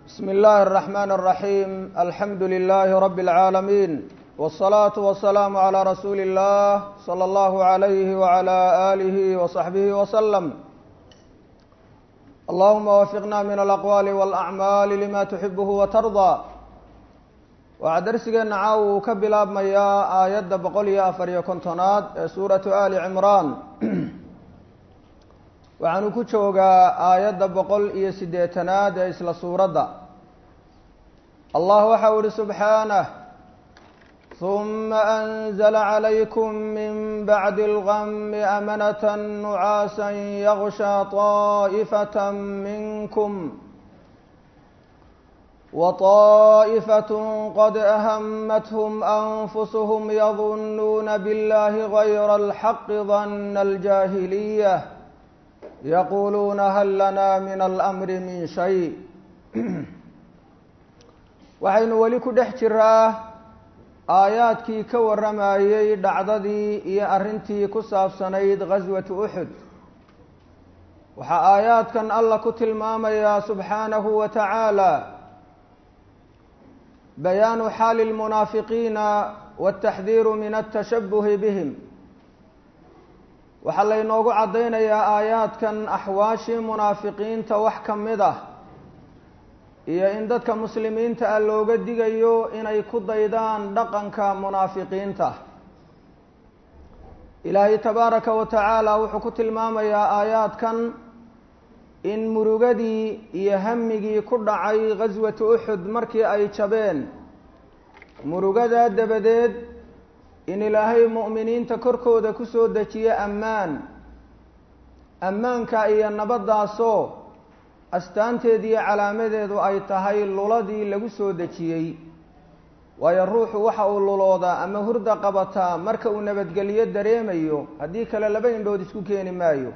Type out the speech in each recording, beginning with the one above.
بسم الله الرحمن الرحيم الحمد لله رب العالمين والصلاة والسلام على رسول الله صلى الله عليه وعلى آله وصحبه وسلم اللهم وفقنا من الأقوال والأعمال لما تحبه وترضى waxaa darsigeena caawa uu ka bilaabmayaa aayadda boqol iyo afar iyo kontonaad ee suuratu ali cimraan waxaanu ku joogaa aayadda boqol iyo siddeetanaad ee isla suuradda allah waxa u ihi subxaanah huma anzla calaykum min bacdi اlgami amanata nucaasa yaغsha طaa'ifat minkum وطائفة قد أهمتهم أنفسهم يظنون بالله غير الحق ظن الجاهلية يقولون هل لنا من الأمر من شيء waxaynu weli ku dhex jiraa aayaadkii ka warramayey dhacdadii iyo arrintii ku saabsanayd ghaswatu uxud waxaa aayaadkan alla ku tilmaamayaa subxaanahu wa tacaala bayaanu xaali lmunaafiqiina wاtaxdiiru min atashabuhi bihim waxaa laynoogu caddaynayaa aayaadkan axwaashii munaafiqiinta wax ka mid ah iyo in dadka muslimiinta ah looga digayo inay ku daydaan dhaqanka munaafiqiinta ilaahay tabaaraka wa tacaala wuxuu ku tilmaamayaa aayaadkan in murugadii iyo hamigii ku dhacay ghaswatu uxud markii ay jabeen murugadaa dabadeed in ilaahay mu'miniinta korkooda ku soo dejiyo ammaan ammaanka iyo nabaddaasoo astaanteediiyo calaamadeedu ay tahay luladii lagu soo dejiyey waayo ruuxu waxa uu luloodaa ama hurda qabataa marka uu nabadgelyo dareemayo haddii kale laba indhood isku keeni maayo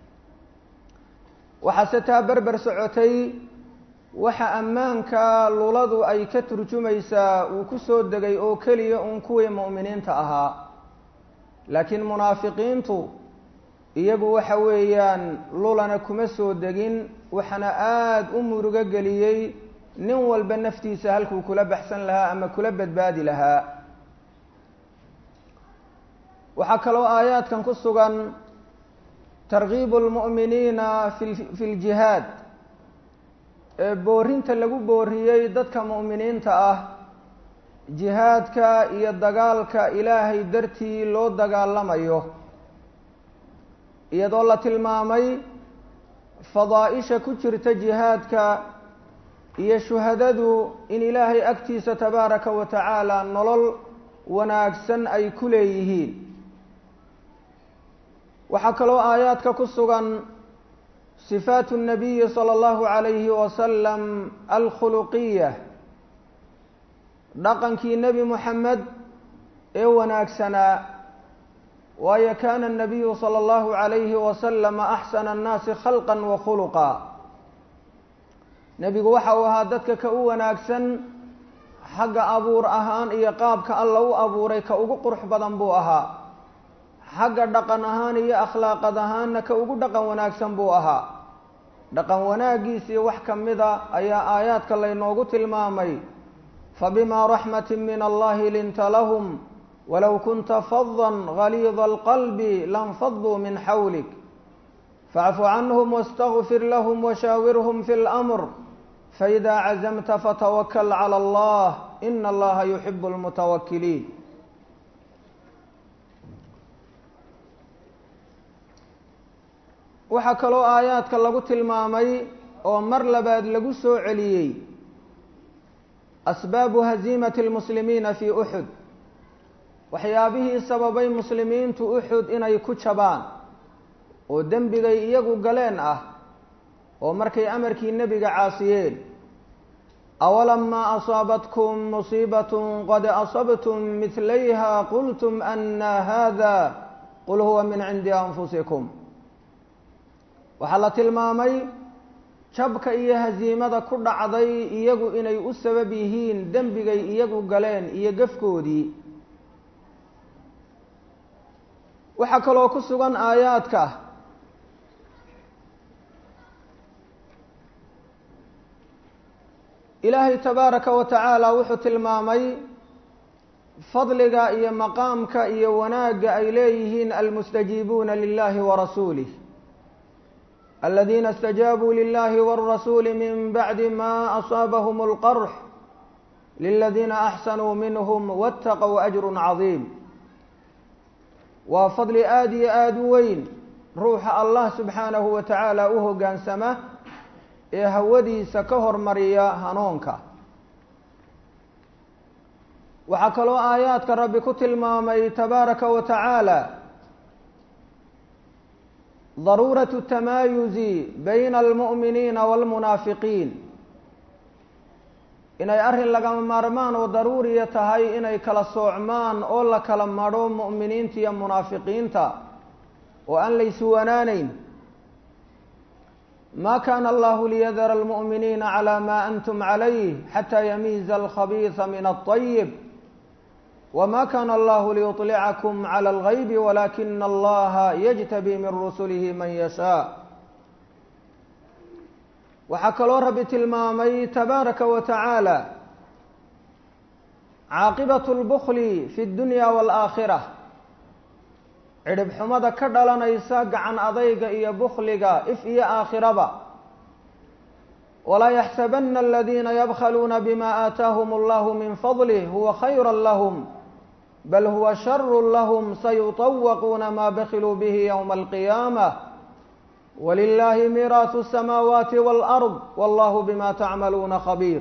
waxaase taa berber socotay waxa ammaanka luladu ay ka turjumaysaa uu ku soo degay oo keliya uun kuwii mu'miniinta ahaa laakiin munaafiqiintu iyagu waxa weeyaan lulana kuma soo degin waxaana aada u murugo geliyey nin walba naftiisa halkuu kula baxsan lahaa ama kula badbaadi lahaa waxaa kaloo aayaadkan ku sugan targiibu lmu'miniina fi ljihaad ee boorinta lagu booriyey dadka mu'miniinta ah jihaadka iyo dagaalka ilaahay dartii loo dagaalamayo iyadoo la tilmaamay fadaa-isha ku jirta jihaadka iyo shuhadadu in ilaahay agtiisa tabaaraka wa tacaala nolol wanaagsan ay ku leeyihiin waxaa kaloo aayaadka ku sugan sifaatu الnabiyi salى اllahu عalayhi wasalam alkhuluqiya dhaqankii nebi moxamed ee wanaagsanaa waayo kana الnabiyu salى اllahu عalayhi wasalama axsana الnaasi khalqa wa khuluqa nebigu waxa uu ahaa dadka ka u wanaagsan xagga abuur ahaan iyo qaabka alla u abuuray ka ugu qurux badan buu ahaa xagga dhaqan ahaan iyo akhlaaqad ahaanna ka ugu dhaqan wanaagsan buu ahaa dhaqan wanaaggiisii wax ka mida ayaa aayaadka laynoogu tilmaamay fabimaa raxmati min allahi linta lahum walow kunta fadan galiida alqalbi lanfaduu min xawlik facfu canhum wastakfir lahum washaawirhum fi اlamr faida cazamta fatawakal clى allah ina allaha yuxibu اlmutawakiliin waxaa kaloo aayaadka lagu tilmaamay oo mar labaad lagu soo celiyey asbaabu haziimati lmuslimiina fii uxud waxyaabihii sababay muslimiintu uxud inay ku jabaan oo dembigay iyagu galeen ah oo markay amarkii nebiga caasiyeen awalamaa asaabatkum musiibatun qad asabtum midlayha qultum ana hada qul huwa min cindi anfusikum waxaa la tilmaamay jabka iyo hasiimada ku dhacday iyagu inay u sabab yihiin dembigay iyagu galeen iyo gafkoodii waxaa kaloo ku sugan aayaadka ilaahay tabaaraka wa tacaala wuxuu tilmaamay fadliga iyo maqaamka iyo wanaagga ay leeyihiin almustajiibuuna lilahi warasuulih aladiina اstajaabuu lilahi wاrasuuli min bacdi ma asaabahum اlqarx liladiina axsanuu minhm wاtaqow ajru cadiim waa fadli aada iyo aada u weyn ruuxa allah subxaanahu wa tacaala u hoggaansama ee hawadiisa ka hormariya hanuunka waxaa kaloo aayaadka rabbi ku tilmaamay tabaaraka wa tacaala daruuratu tamaayuzi bayna almu'miniina waalmunaafiqiin inay arrin lagama maarmaan oo daruuriya tahay inay kala soocmaan oo la kala madho mu'miniinta iyo munaafiqiinta oo aan laysu wanaanayn ma kana allahu liyadara almu'miniina calى ma antum calayh xata yamiiza alkhabiisa min aلطayib wma kana allahu liyuطlicakum calى اlgayb walakina allaha yajtabi min rusulihi man yashaa waxaa kaloo rabbi tilmaamay tabaaraka wa tacaala caaqibaة اlbukli fi اdunya wاlآakhirة cidhib xumada ka dhalanaysa gacan adayga iyo bukliga if iyo aakhiraba walaa yaxsabana aladiina yabkhaluuna bima aataahum allahu min fadlih huwa khayra lahm bal huwa sharu lahm sayuطawaquuna ma bakiluu bihi ywma alqiyaamah walilahi miiraasu الsamaawaati wاlأrض wallahu bima tacmaluuna khabiir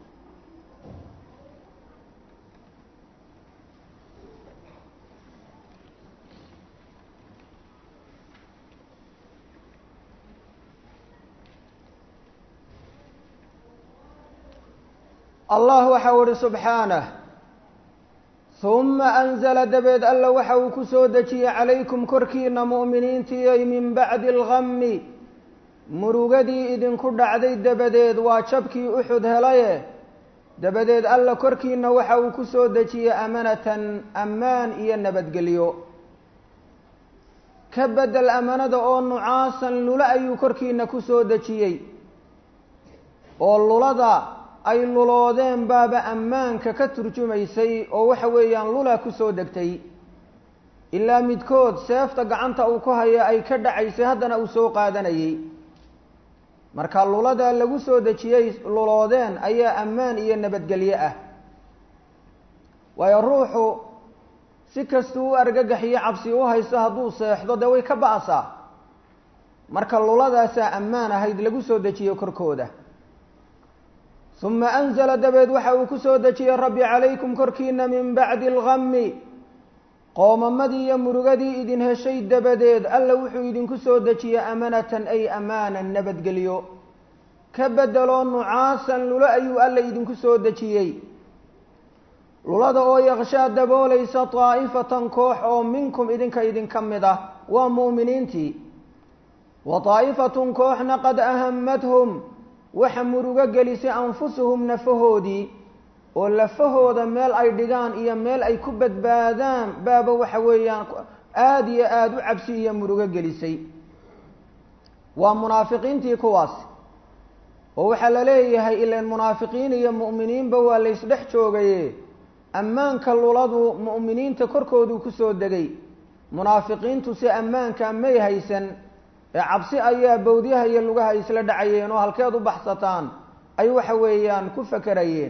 allah waxa u ihi subxaanah huma anzala dabeed alla waxa uu ku soo dejiyey calaykum korkiina mu'miniintiiyay min bacdi algami murugadii idinku dhacday dabadeed waa jabkii uxud helaye dabadeed alla korkiina waxa uu ku soo dejiyey amanatan ammaan iyo nabadgelyo ka bedel amanada oo nucaasan lula ayuu korkiina ku soo dejiyey oo lulada ay luloodeen baaba ammaanka ka turjumaysay oo waxa weeyaan lula ku soo degtay ilaa midkood seefta gacanta uu ku haya ay ka dhacaysay haddana uu soo qaadanayay marka lulada lagu soo dejiyey luloodeen ayaa ammaan iyo nabadgelyo ah waayo ruuxu si kastuu u argagaxiyo cabsi u haysto hadduu seexdo dee way ka ba'saa marka luladaasaa ammaan ahayd lagu soo dejiyo korkooda uma anzala dabeed waxa uu ku soo dejiyey rabbi calaykum korkiina min bacdi algami qoomamadii iyo murugadii idin heshay dabadeed alla wuxuu idinku soo dejiyey amanatan ay amaanan nabadgelyo ka bedeloo nucaasan lulo ayuu alla idinku soo dejiyey lulada oo yaqshaa daboolaysa daa'ifatan koox oo minkum idinka idinka mid ah waa mu'miniintii wa daa'ifatun kooxna qad ahammathum waxa murugo gelisay anfusuhum nafahoodii oo lafahooda meel ay dhigaan iyo meel ay ku badbaadaan baaba waxa weeyaan aada iyo aada u cabsi iyo murugo gelisay waa munaafiqiintii kuwaasi oo waxaa la leeyahay ilan munaafiqiin iyo mu'miniinba waa laysdhex joogaye ammaanka luladu mu'miniinta korkooduu kusoo degay munaafiqiintu si ammaanka may haysan ee cabsi ayaa bawdyaha iyo lugaha isla dhacayeen oo halkeed u baxsataan ay waxa weeyaan ku fakerayeen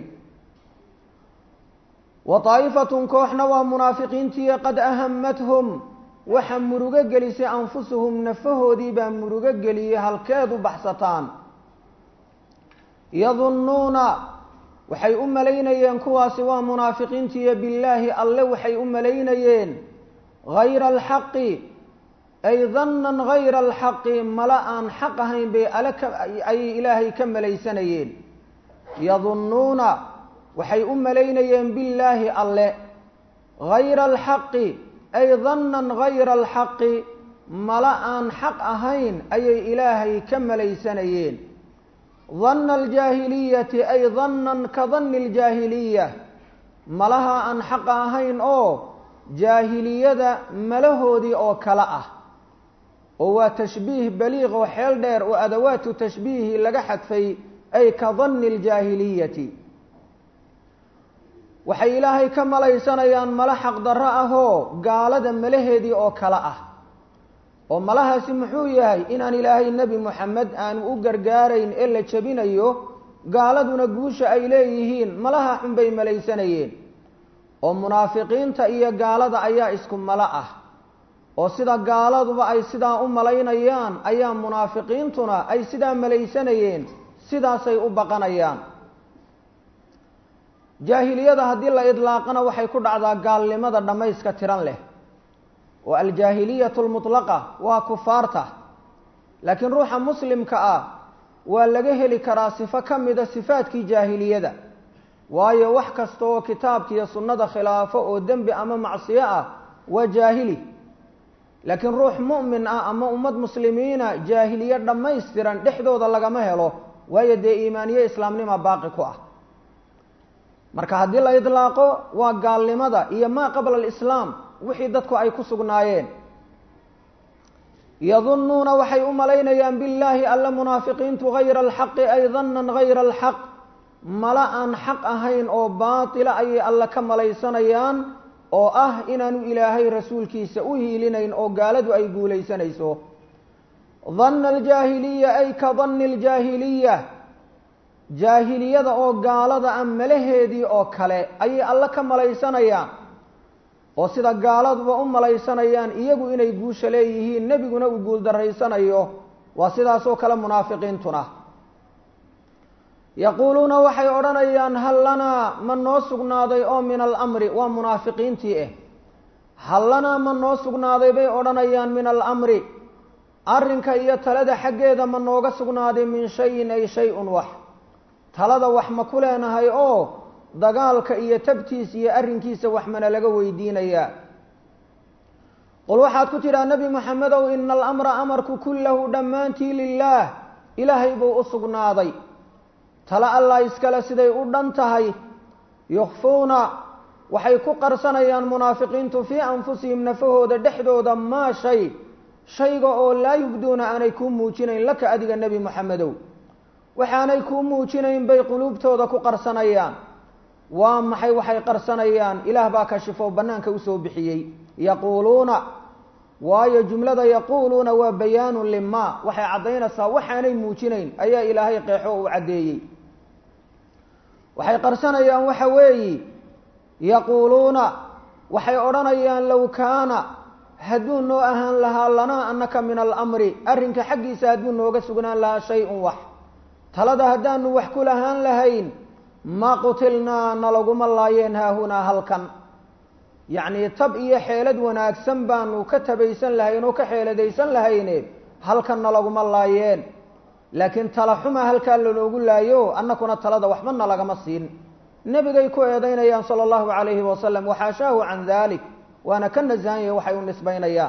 wa daa'ifatun kooxna waa munaafiqiintii qad ahammathum waxa murugo gelisay anfusuhum nafahoodii baa murugo geliyey halkeed u baxsataan yadunnuuna waxay u malaynayeen kuwaasi waa munaafiqiintiiyo billaahi alle waxay u malaynayeen hayra alxaqi ay dannan hayra alxaqi mala aan xaq ahayn bay ale ka ayay ilaahay ka malaysanayeen yadunnuuna waxay u malaynayeen billaahi alle hayra alxaqi ay dannan hayra alxaqi mala aan xaq ahayn ayay ilaahay ka malaysanayeen danna aljaahiliyati ay dannan ka danni aljaahiliya malaha aan xaqa ahayn oo jaahiliyada malahoodii oo kale ah oo waa tashbiih baliiq oo xeel dheer oo adawaatu tashbiihi laga xadfay ay ka danni aljaahiliyati waxay ilaahay ka malaysanayaan mala xaqdarro ahoo gaalada malaheedii oo kale ah oo malahaasi muxuu yahay inaan ilaahay nebi moxamed aanu u gargaarayn ee la jebinayo gaaladuna guusha ay leeyihiin malaha xun bay malaysanayeen oo munaafiqiinta iyo gaalada ayaa isku malo ah oo sida gaaladuba ay sidaa u malaynayaan ayaa munaafiqiintuna ay sidaa malaysanayeen sidaasay u baqanayaan jaahiliyada haddii la idlaaqana waxay ku dhacdaa gaalnimada dhammayska tiran leh oo aljaahiliyatu lmutlaqa waa kufaarta laakiin ruuxa muslimka ah waa laga heli karaa sifo ka mida sifaadkii jaahiliyada waayo wax kasta oo kitaabka iyo sunnada khilaafo oo dembi ama macsiyo ah waa jaahili laakiin ruux mu'min ah ama ummad muslimiina jaahiliye dhammaystiran dhexdooda lagama helo waayo dee iimaaniye islaamnima baaqi ku ah marka haddii la idlaaqo waa gaalnimada iyo maa qabla alislaam wixii dadku ay ku sugnaayeen yadunnuuna waxay u malaynayaan billaahi alla munaafiqiintu hayra alxaqi ay dannan hayra alxaq mala aan xaq ahayn oo baatila ayay alla ka malaysanayaan oo ah inaanu ilaahay rasuulkiisa u hiilinayn oo gaaladu ay guulaysanayso danna aljaahiliya ay ka danni aljaahiliya jaahiliyada oo gaalada ah malaheedii oo kale ayay alla ka malaysanayaan oo sida gaaladuba u malaysanayaan iyagu inay guusha leeyihiin nebiguna uu guuldarraysanayo waa sidaasoo kale munaafiqiintuna yaquuluuna waxay odhanayaan hal lanaa ma noo sugnaaday oo min alamri waa munaafiqiintii ah hal lanaa ma noo sugnaaday bay odhanayaan min alamri arrinka iyo talada xaggeeda ma nooga sugnaaday min shayin ay shay-un wax talada wax ma ku leenahay oo dagaalka iyo tabtiisa iyo arrinkiisa wax mana laga weydiinayaa qul waxaad ku tidhaha nebi moxamedow ina alamra amarku kullahu dhammaantii lilaah ilaahay buu u sugnaaday tala allah iskale siday u dhan tahay yukhfuuna waxay ku qarsanayaan munaafiqiintu fii anfusihim nafahooda dhexdooda maa shay shayga oo laa yubduuna aanay kuu muujinayn laka adiga nebi moxamedow waxaanay kuu muujinayn bay quluubtooda ku qarsanayaan waa maxay waxay qarsanayaan ilaah baa kashifo bannaanka usoo bixiyey yaquuluuna waayo jumlada yaquuluuna waa bayaanun limaa waxay caddaynaysaa waxaanay muujinayn ayaa ilaahay qeexo uu caddeeyey waxay qarsanayaan waxa weeyi yaquuluuna waxay odhanayaan low kaana hadduu noo ahaan lahaa lanaa annaka min alamri arrinka xaggiisa hadduu nooga sugnaan lahaa shay-un wax talada haddaanu wax ku lahaan lahayn ma qutilnaa nalaguma laayeen haahunaa halkan yacnii tab iyo xeelad wanaagsan baanu ka tabaysan lahayn oo ka xeeladaysan lahayne halkan nalaguma laayeen laakiin tala xuma halkaa lanoogu laayo annakuna talada waxba nalagama siin nebigay ku eedaynayaan sala allahu calayhi wasalam waxaashaahu can dalik waana ka nasahanya waxay u nisbaynayaan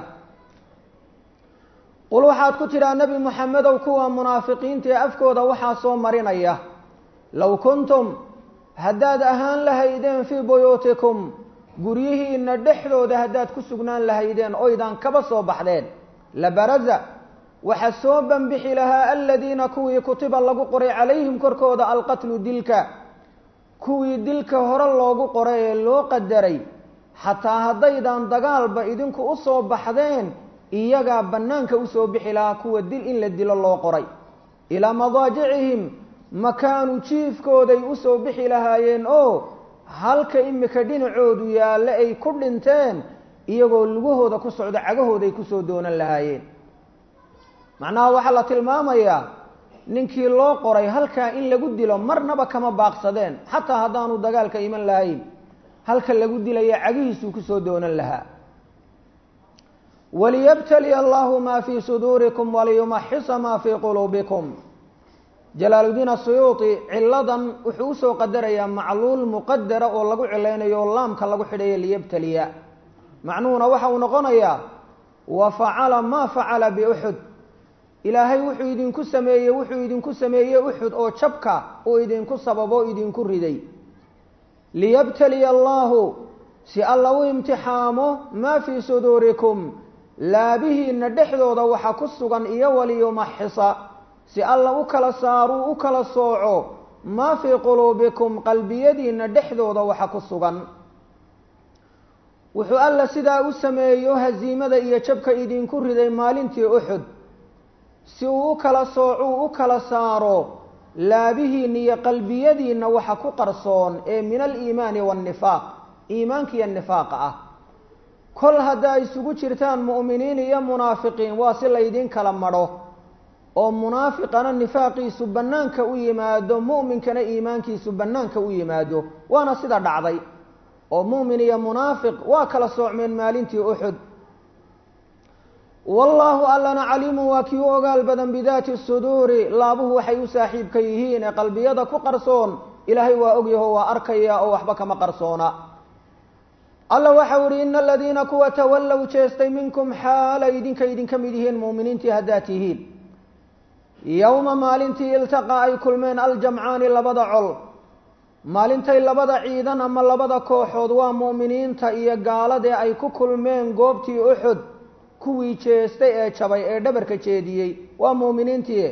qul waxaad ku tidhaa nebi moxamedow kuwa munaafiqiinta ee afkooda waxaa soo marinaya low kuntum haddaad ahaan lahaydeen fii buyuutikum guryihiina dhexdooda haddaad ku sugnaan lahaydeen oydaan kaba soo baxdeen labaraza waxa soo banbixi lahaa aladiina kuwii kutiba lagu qoray calayhim korkooda alqatlu dilka kuwii dilka hore loogu qoray ee loo qadaray xataa haddaydan dagaalba idinku u soo baxdeen iyagaa bannaanka usoo bixi lahaa kuwa dil in la dilo loo qoray ilaa madaajicihim makaanu jiifkooday usoo bixi lahaayeen oo halka imika dhinacoodu yaalle ay ku dhinteen iyagoo lugahooda ku socdo cagahooday kusoo doonan lahaayeen macnaha waxaa la tilmaamayaa ninkii loo qoray halkaa in lagu dilo marnaba kama baaqsadeen xataa haddaanu dagaalka iman lahayn halka lagu dilaya cagihiisuu kusoo doonan lahaa waliyabtaliya allahu maa fii suduurikum waliyumaxisa maa fii quluubikum jalaaludiin asuyuuti ciladan wuxuu usoo qadarayaa macluul muqadara oo lagu cilaynayo oo laamka lagu xidhayo liyabtaliya macnuhuna waxa uu noqonayaa wa facala maa facala biuxud ilaahay wuxuu idinku sameeyey wuxuu idinku sameeyey uxud oo jabka uu idinku sababo idinku riday liyabtaliya allahu si alla u imtixaamo maa fii suduurikum laabihiina dhexdooda waxa ku sugan iyo waliyumaxisa si alla u kala saaruu u kala sooco maa fii quluubikum qalbiyadiinna dhexdooda waxa ku sugan wuxuu alla sidaa u sameeyo hasiimada iyo jabka idinku riday maalintii uxud si uu u kala soocuu u kala saaro laabihiinna iyo qalbiyadiinna waxa ku qarsoon ee min aliimaani waannifaaq iimaanka iyo nifaaqa ah kol haddaa isugu jirtaan mu'miniin iyo munaafiqiin waa si laydin kala madho oo munaafiqana nifaaqiisu bannaanka u yimaado mu'minkana iimaankiisu bannaanka u yimaado waana sida dhacday oo mu'min iyo munaafiq waa kala soocmeen maalintii uxud wallaahu allana caliimun waa kii u ogaal badan bidaati suduuri laabuhu waxay u saaxiibka yihiin ee qalbiyada ku qarsoon ilaahay waa ogyaho waa arkaya oo waxba kama qarsoona alla waxau ihi ina aladiina kuwa tawallow jeestay minkum xaalay idinka idinka mid yihiin mu'miniintii haddaad tihiin yowma maalintii iltaqaa ay kulmeen aljamcaani labada col maalintay labada ciidan ama labada kooxood waa mu'miniinta iyo gaaladee ay ku kulmeen goobtii uxud kuwii jeestay ee jabay ee dhabarka jeediyey waa mu'miniintii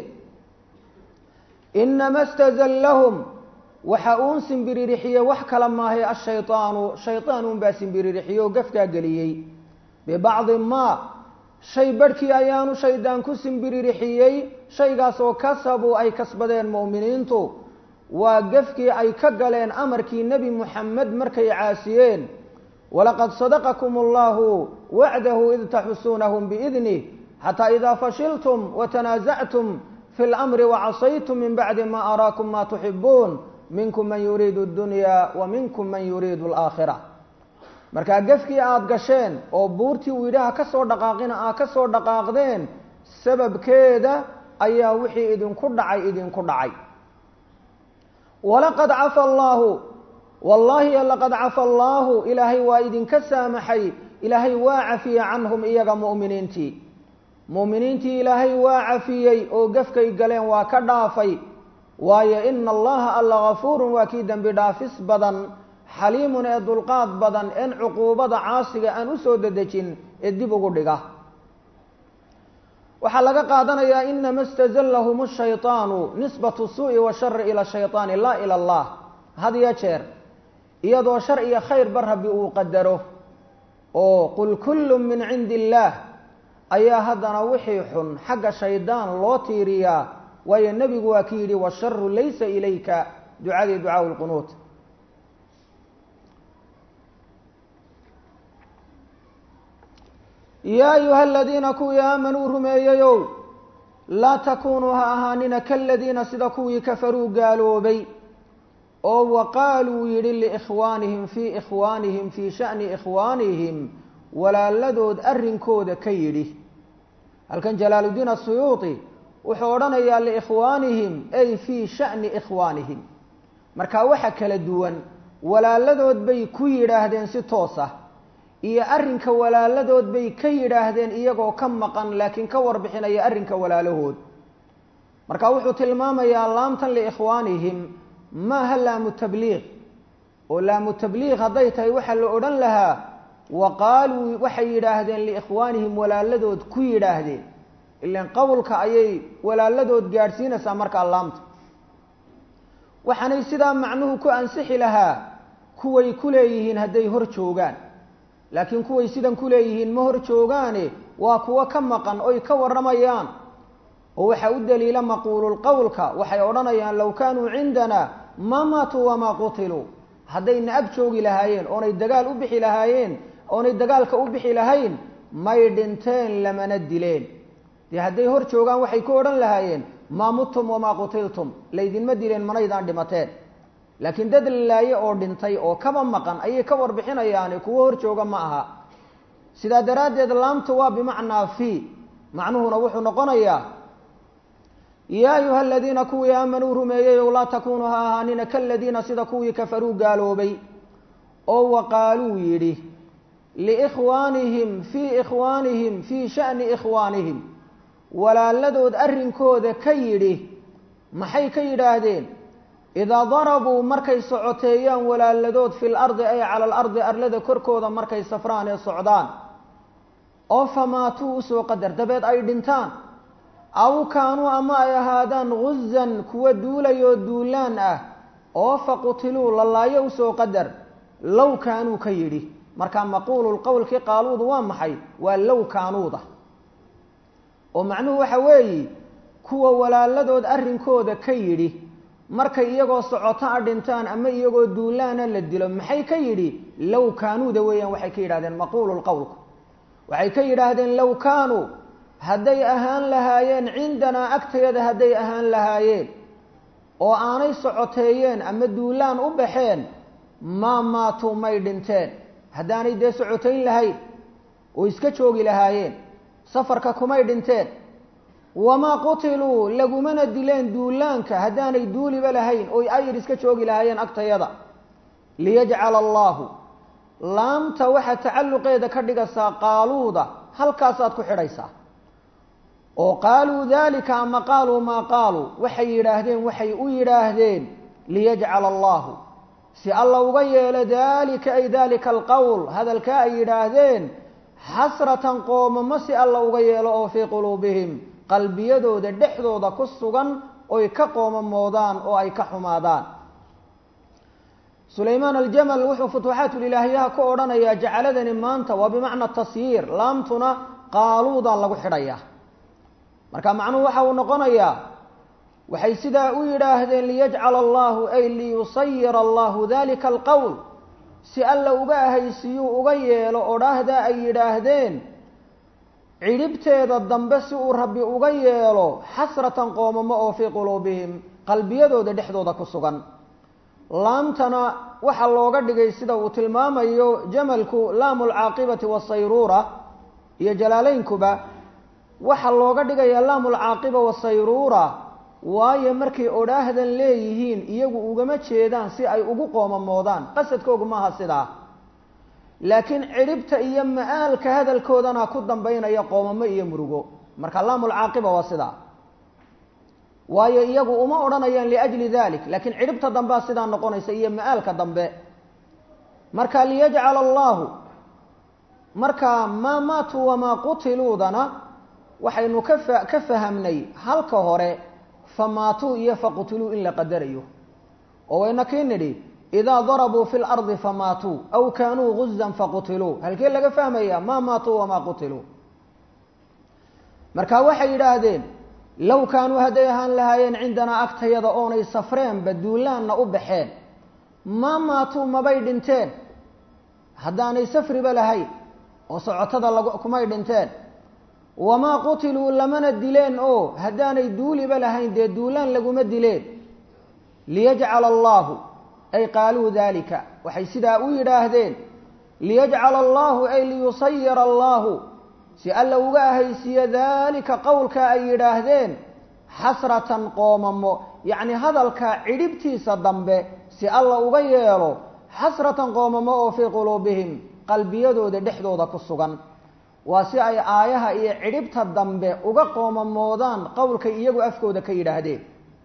inama stazallahum waxa uun simbiririxiyey wax kala maahay ashaydaanu shaydaan uunbaa simbiririxiyey oo gafkaa geliyey bibacdi maa shay barhkii ayaanu shaydaan ku simbiririxiyey shaygaas oo kasabuu ay kasbadeen mu'miniintu waa gafkii ay ka galeen amarkii nebi muxamed markay caasiyeen walaqad sadaqakum allahu wacdahu id taxusuunahum biidnih xataa idaa fashiltum watanaasactum fi lamri wacasaytum min bacdi ma araakum ma tuxibuun minkum man yuriidu addunya wa minkum man yuriidu alaakhira markaa gefkii aada gasheen oo buurtii uu yidhaha ka soo dhaqaaqina aad ka soo dhaqaaqdeen sababkeeda ayaa wixii idinku dhacay idinku dhacay walaqad cafa allaahu wallaahi laqad cafa allaahu ilaahay waa idinka saamaxay ilaahay waa cafiyey canhum iyaga mu'miniintii mu'miniintii ilaahay waa cafiyey oo gefkay galeen waa ka dhaafay waayo ina allaha alla gafuurun waa kii dembi dhaafis badan xaliimun ee dulqaad badan een cuquubada caasiga aan usoo dedejin ee dib ugu dhiga waxaa laga qaadanayaa inama stazallahum shayطaanu nisbatu suu'i washari ila shayطaani laa ila allah had iyo jeer iyadoo shar iyo khayrba rabbi uu qadaro oo qul kullu min cindi illaah ayaa haddana wixii xun xagga shaydaan loo tiiriyaa waayo nebigu waa ki yidhi washaru laysa ilayka ducadii ducaau lqunuut yaa ayuha aladiina kuwii aamanuu rumeeyeyow laa takunuu ha ahaanina kaladiina sida kuwii kafaruu gaaloobay oo waqaaluu yidhi liikhwaanihim fii ikhwaanihim fii sha'ni ikhwaanihim walaaladood arrinkooda ka yidhi halkan jalaaluddiin asuyuuti wuxuu odhanayaa liikhwaanihim ay fii sha'ni ikhwaanihim marka waxa kala duwan walaaladood bay ku yidhaahdeen si toos ah iyo arrinka walaaladood bay ka yidhaahdeen iyagoo ka maqan laakiin ka warbixinaya arrinka walaalahood marka wuxuu tilmaamayaa laamtan liikhwaanihim maaha laamu tabliiq oo laamu tabliiq hadday tahay waxaa la odhan lahaa wa qaaluu waxay yidhaahdeen liikhwaanihim walaaladood ku yidhaahdeen ilan qowlka ayay walaaladood gaadhsiinaysaa markaa laamta waxaanay sidaa macnuhu ku ansixi lahaa kuway ku leeyihiin hadday hor joogaan laakiin kuway sidan ku leeyihiin ma hor joogaane waa kuwo ka maqan oy ka warramayaan oo waxaa u daliila maquululqowlka waxay odhanayaan low kaanuu cindana ma maatuu wamaa qutiluu haddayna ag joogi lahaayeen oonay dagaal u bixi lahaayeen oonay dagaalka u bixi lahayn may dhinteen lamana dileen dee hadday hor joogaan waxay ku odhan lahaayeen maa muttum wamaa qutiltum laydinma dileen manaydaan dhimateen laakiin dad lalaaye oo dhintay oo kaba maqan ayay ka warbixinayaani kuwo hor jooga ma aha sidaa daraaddeed laamta waa bimacnaa fii macnuhuna wuxuu noqonayaa yaa ayuha aladiina kuwii aamanuu rumeeyeyow laa takunuu ha ahaanina kaladiina sida kuwii kafaruu gaaloobay oo waqaaluu yidhi liikhwaanihim fii ikhwaanihim fii sha'ni ikhwaanihim walaaladood arrinkooda ka yidhi maxay ka yidhaahdeen idaa darabuu markay socoteeyaan walaaladood fil ardi ay cala alardi arlada korkooda markay safraan ee socdaan oo famaatuu usoo qadar dabeed ay dhintaan aw kaanuu ama ay ahaadaan guzan kuwa duulayoo duulaan ah oo faqutiluu lalaayo usoo qadar low kaanuu ka yidhi markaa maquulu lqowlkii qaaluudu waa maxay waa low kaanuuda oo macnuhu waxa weeye kuwa walaaladood arrinkooda ka yidhi markay iyagoo socoto a dhintaan ama iyagoo duulaana la dilo maxay ka yidhi low kaanuuda weeyaan waxay ka yidhahdeen maquulu lqowlku waxay ka yidhaahdeen low kaanuu hadday ahaan lahaayeen cindanaa agtayada hadday ahaan lahaayeen oo aanay socoteeyeen ama duulaan u baxeen maa maatuu may dhinteen haddaanay dee socotayn lahayn oo iska joogi lahaayeen safarka kumay dhinteen wamaa qutiluu lagumana dileen duulaanka haddaanay duuliba lahayn oo ayir iska joogi lahaayeen agtayada liyajcala allaahu laamta waxaa tacalluqeeda ka dhigaysaa qaaluuda halkaasaad ku xidhaysaa oo qaaluu daalika ama qaaluu maa qaaluu waxay yidhaahdeen waxay u yidhaahdeen liyajcala allaahu si alla uga yeelo daalika ay daalika alqowl hadalkaa ay yidhaahdeen xasratan qoomamo si alla uga yeelo oo fii quluubihim qalbiyadooda dhexdooda ku sugan oy ka qoomamoodaan oo ay ka xumaadaan sulaymaan aljamal wuxuu futuuxaatulilaahiyaha ku odhanayaa jacaladani maanta waa bimacna tasyiir laamtuna qaaluudaa lagu xidhayaa marka macnuhu waxa uu noqonayaa waxay sidaa u yidhaahdeen liyajcala allahu ay liyusayira allahu dalika alqowl si alla uga ahaysiiyuu uga yeelo odhaahdaa ay yidhaahdeen cidhibteeda dambe si uu rabbi uga yeelo xasratan qoomamo oo fii quluubihim qalbiyadooda dhexdooda ku sugan laamtana waxaa looga dhigay sida uu tilmaamayo jamalku laamu lcaaqibati wasayruura iyo jalaaleynkuba waxaa looga dhigayaa laamu lcaaqiba wasayruura waayo markay odhaahdan leeyihiin iyagu ugama jeedaan si ay ugu qoomamoodaan qasadkoogu maaha sidaa laakiin cidhibta iyo ma-aalka hadalkoodana ku dambaynaya qoomamo iyo murugo marka laamu lcaaqiba waa sidaa waayo iyagu uma odhanayaan liajli dalik laakiin cidhibta dambea sidaa noqonaysa iyo ma-aalka dambe marka liyajcala allahu marka maa maatuu wamaa qutiluudana waxaynu kafa ka fahamnay halka hore famaatuu iyo faqutuluu in la qadarayo oo wayna kii nidhi idaa darabuu fi lardi famaatuu aw kaanuu guzan faqutiluu halkee laga fahmaya maa maatuu wamaa qutiluu marka waxay yidhaahdeen low kaanuu hadday ahaan lahaayeen cindanaa agtayada oonay safreenba duulaanna u baxeen maa maatuu mabay dhinteen haddaanay safriba lahayn oo socotada lag kumay dhinteen wamaa qutiluu lamana dileen oo haddaanay duuliba lahayn dee duulaan laguma dileen liyajcala allaahu ay qaaluu daalika waxay sidaa u yidhaahdeen liyajcala allaahu ay liyusayira allaahu si alla uga ahaysiiyo daalika qowlka ay yidhaahdeen xasratan qoomamo yacni hadalka cidhibtiisa dambe si alla uga yeelo xasratan qoomamo oo fii quluubihim qalbiyadooda dhexdooda ku sugan waa si ay aayaha iyo cidhibta dambe uga qoomamoodaan qowlkay iyagu afkooda ka yidhaahdeen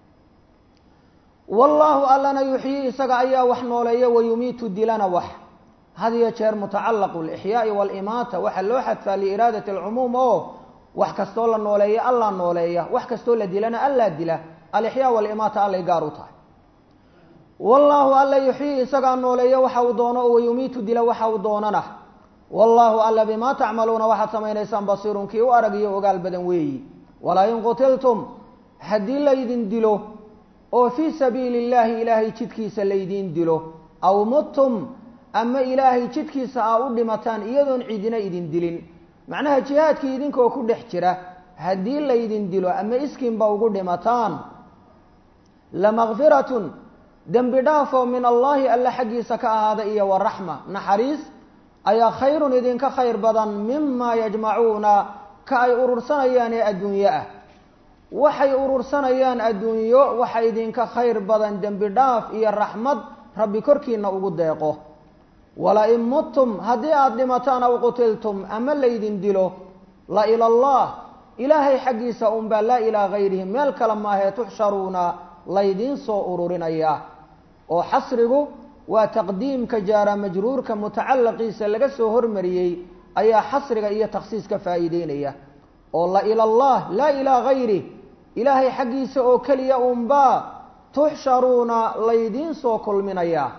wallaahu allana yuxyii isaga ayaa wax nooleeya wayumiitu dilana wax had iyo jeer mutacallaqu lixyaai waalimaata waxaa loo xadfaa liiraadati alcumuum oo wax kastoo la nooleeya allaa nooleeya wax kastoo la dilana allaa dila alixyaa waalimaata allay gaar u tahay wallaahu alla yuxyii isagaa nooleeya waxa uu doono oo wayumiitu dila waxa uu doonana wallaahu alla bimaa tacmaluuna waxaad samaynaysaan basiirun kii u arag iyo ogaal badan weeyi walaa in qutiltum haddii laydin dilo oo fii sabiili illaahi ilaahay jidkiisa laydiin dilo aw muttum ama ilaahay jidkiisa aa u dhimataan iyadoon cidina idin dilin macnaha jihaadkii idinkoo ku dhex jira haddii laydin dilo ama iskiinba ugu dhimataan lamakfiratun dembi dhaafoo min allaahi alla xaggiisa ka ahaada iyo waraxma naxariis ayaa khayrun idinka khayr badan mimaa yajmacuuna ka ay urursanayaan ee adduunyo ah waxay urursanayaan adduunyo waxa idinka khayr badan dembi dhaaf iyo raxmad rabbi korkiina ugu deeqo wala-in muttum haddii aada dhimataan aw qutiltum ama laydin dilo la ila allah ilaahay xaggiisa unbaa laa ilaa gayrihi meel kale maahee tuxsharuuna laydiin soo ururinaya oo xasrigu waa taqdiimka jaara majruurka mutacalaqiisa laga soo hormariyey ayaa xasriga iyo takhsiiska faa'iideynaya oo la ila allah laa ilaa gayri ilaahay xaggiisa oo keliya unbaa tuxsharuuna laydiin soo kulminayaa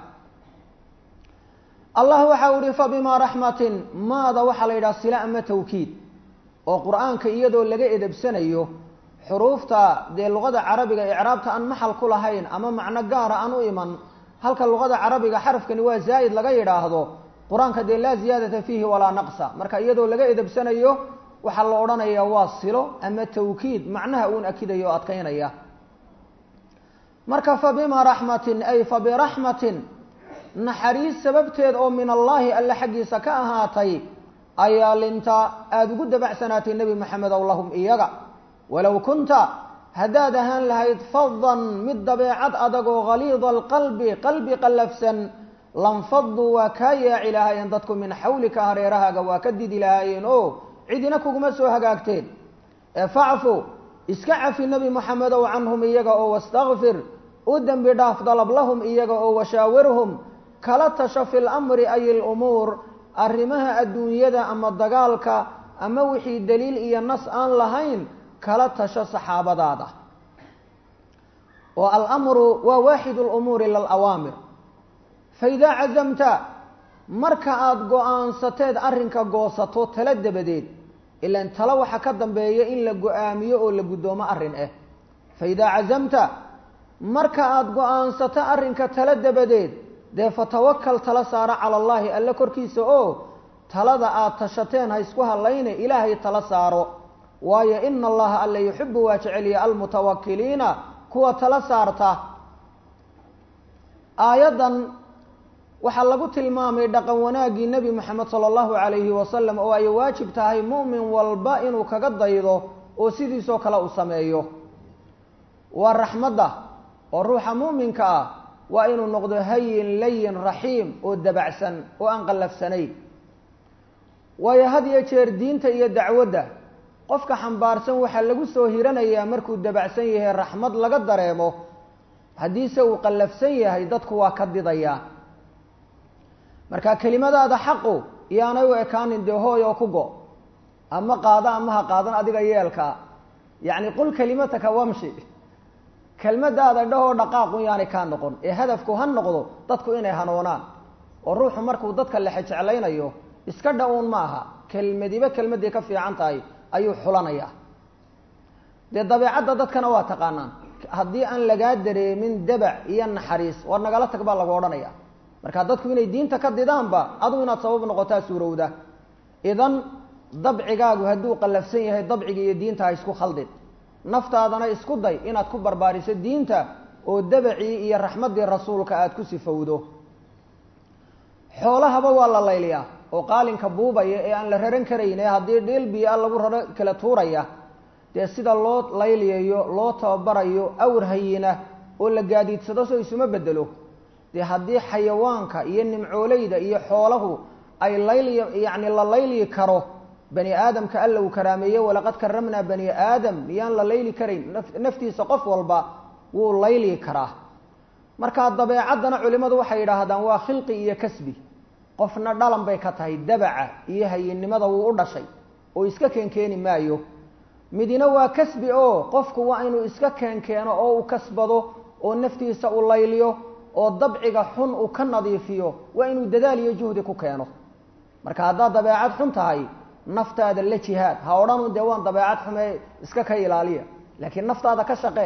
allah waxa u ihi fabimaa raxmatin maada waxaa la yidhaha sila ama tawkiid oo qur-aanka iyadoo laga edebsanayo xuruufta dee luqada carabiga icraabta aan maxal ku lahayn ama macno gaara aan u iman halka luqada carabiga xarafkani waa zaa'id laga yidhaahdo qur-aanka dee laa ziyaadata fiihi walaa naqsa marka iyadoo laga edebsanayo waxaa la odhanayaa waa silo ama tawkiid macnaha uun akidayo o adkaynaya marka fabimaa raxmatin ay fabiraxmatin naxariis sababteed oo min allaahi alle xaggiisa ka ahaatay ayaa linta aada ugu dabacsanaatay nebi maxamed ow lahum iyaga walow kunta haddaad ahaan lahayd fadan mid dabeecad adagoo haliida alqalbi qalbi qallafsan lanfaduu waa kaa yaaci lahaayeen dadku min xawlika hareerahaaga waa ka didi lahaayeen o cidina kuguma soo hagaagteen ee facfu iska cafi nebi moxamedow canhum iyaga oo wastakfir u dembi dhaaf dalab lahum iyaga oo washaawirhum kala tasho fi lamri ay lumuur arrimaha adduunyada ama dagaalka ama wixii daliil iyo nas aan lahayn kala tasho saxaabadaada oo alamru waa waaxid lumuuri lalawaamir faidaa cazamta marka aada go-aansateed arrinka goosato tala dabadeed ilan talo waxa ka dambeeya in la go-aamiyo oo la guddoomo arrin ah faidaa cazamta marka aada go-aansato arrinka tala dabadeed dee fatawakal tala saaro cala allaahi alle korkiisa oo talada aada tashateen ha isku hadlayne ilaahay tala saaro waayo ina allaha alle yuxibu waa jeceliya almutawakiliina kuwa tala saarta aayaddan waxaa lagu tilmaamay dhaqan wanaaggii nebi moxamed sala allahu calayhi wasalam oo ay waajib tahay mu'min walba inuu kaga daydo oo sidiisoo kale uu sameeyo waa raxmadda oo ruuxa mu'minka ah waa inuu noqdo hayin layin raxiim oo dabacsan oo aan qallafsanayn waayo had iyo jeer diinta iyo dacwadda qofka xambaarsan waxaa lagu soo hiranayaa markuu dabacsan yahay raxmad laga dareemo haddiise uu qallafsan yahay dadku waa ka didayaa marka kelimadaada xaqu iyaanay u ekaanin dee hooy oo ku go ama qaado ama ha qaadan adiga yeelkaa yacni qul kelimataka wamshi kelmadaada dhahoo dhaqaaqun yaanay kaa noqon ee hadafku ha noqdo dadku inay hanoonaan oo ruuxu markuu dadka lexe jeclaynayo iska dha-uun ma aha kelmadiba kelmadii ka fiican tahay ayuu xulanayaa dee dabeecadda dadkana waa taqaanaan haddii aan lagaa dareemin dabac iyo naxariis war nagala tag baa lagu odhanaya marka dadku inay diinta ka didaanba adugu inaad sabab noqotaa suurowda idan dabcigaagu hadduu qallafsan yahay dabciga iyo diinta ha isku khaldin naftaadana isku day inaad ku barbaariso diinta oo dabacii iyo raxmaddii rasuulka aada ku sifowdo xoolahaba waa la layliyaa oo qaalinka buubaya ee aan la raran karayn ee haddii dheel biyo-a lagu raro kala tuuraya dee sida loo layliyayo loo tababarayo awr hayina oo la gaadiidsado soo isuma bedelo dee haddii xayawaanka iyo nimcooleyda iyo xoolahu ay layli yacni la layli karo bani aadamka alla uu karaameeye walaqad karamnaa bani aadam miyaan la layli karayn naftiisa qof walba wuu layli karaa markaa dabeecaddana culimmadu waxay yidhaahdaan waa khilqi iyo kasbi qofna dhalan bay ka tahay dabaca iyo hayinnimada wuu u dhashay oo iska keenkeeni maayo midina waa kasbi oo qofku waa inuu iska keenkeeno oo uu kasbado oo naftiisa u layliyo oo dabciga xun uu ka nadiifiyo waa inuu dadaal iyo juhdi ku keeno marka haddaad dabeecad xun tahay naftaada la jihaad ha odhanu dee waan dabeecad xume iska ka ilaaliya laakiin naftaada ka shaqe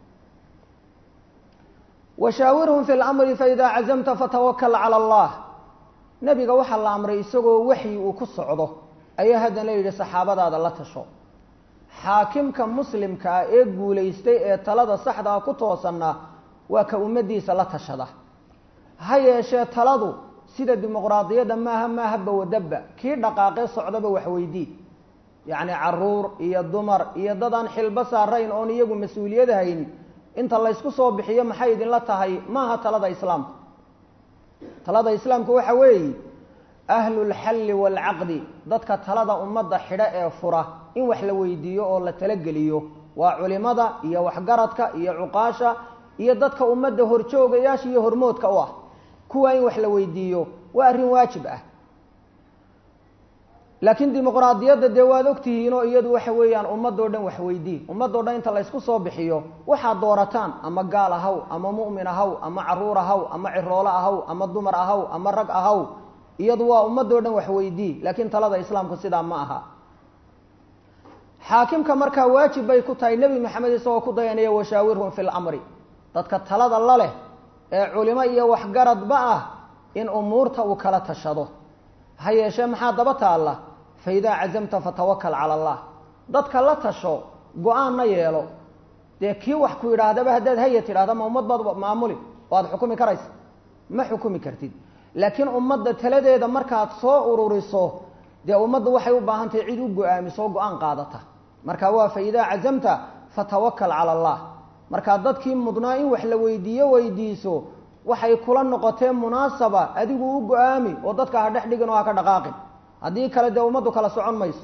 washaawirhum fi lamri faidaa cazamta fatawakal cala allah nebiga waxaa la amray isagoo waxyi uu ku socdo ayaa haddana yidhi saxaabadaada la tasho xaakimka muslimka ah ee guulaystay ee talada saxdaa ku toosanna waa ka ummaddiisa la tashada ha yeeshee taladu sida dimuqraadiyadda maaha maaha bawadabba kii dhaqaaqee socdaba waxweydii yacni caruur iyo dumar iyo dad aan xilbo saarayn oon iyagu mas-uuliyad hayn inta laysku soo bixiyo maxay idinla tahay maaha talada islaamku talada islaamku waxa weeye ahlulxalli waalcaqdi dadka talada ummadda xidho ee fura in wax la weydiiyo oo la talageliyo waa culimada iyo waxgaradka iyo cuqaasha iyo dadka ummadda horjoogayaasha iyo hormoodka u ah kuwa in wax la weydiiyo waa arrin waajib ah laakiin dimuqraadiyadda dee waad ogtihiinoo iyadu waxa weeyaan ummadoo dhan waxweydii ummadoo dhan inta laysku soo bixiyo waxaad doorataan ama gaal ahaw ama mu'min ahaw ama caruur ahaw ama ciroolo ahaw ama dumar ahaw ama rag ahaw iyadu waa ummadoo dhan waxweydii laakiin talada islaamku sidaa ma aha xaakimka markaa waajib bay ku tahay nebi maxamed isagoo ku dayanaya washaawirhum fi lamri dadka talada la leh ee culimo iyo waxgaradba ah in umuurta uu kala tashado ha yeeshee maxaa daba taalla fa idaa cazamta fatawakal cala allah dadka la tasho go-aanna yeelo dee kii wax ku yidhaahdaba haddaad haya tidhahda ma ummad baad maamuli oo aada xukumi karaysa ma xukumi kartid laakiin ummadda taladeeda markaad soo ururiso dee ummadda waxay u baahan tahay cid u go-aamiso go-aan qaadata marka waa fa idaa cazamta fatawakal cala allah markaa dadkii mudnaa in wax la weydiiyo weydiiso waxay kula noqoteen munaasaba adigu u go-aami oo dadka ha dhex dhigin oo ha ka dhaqaaqin haddii kale dee ummaddu kala socon mayso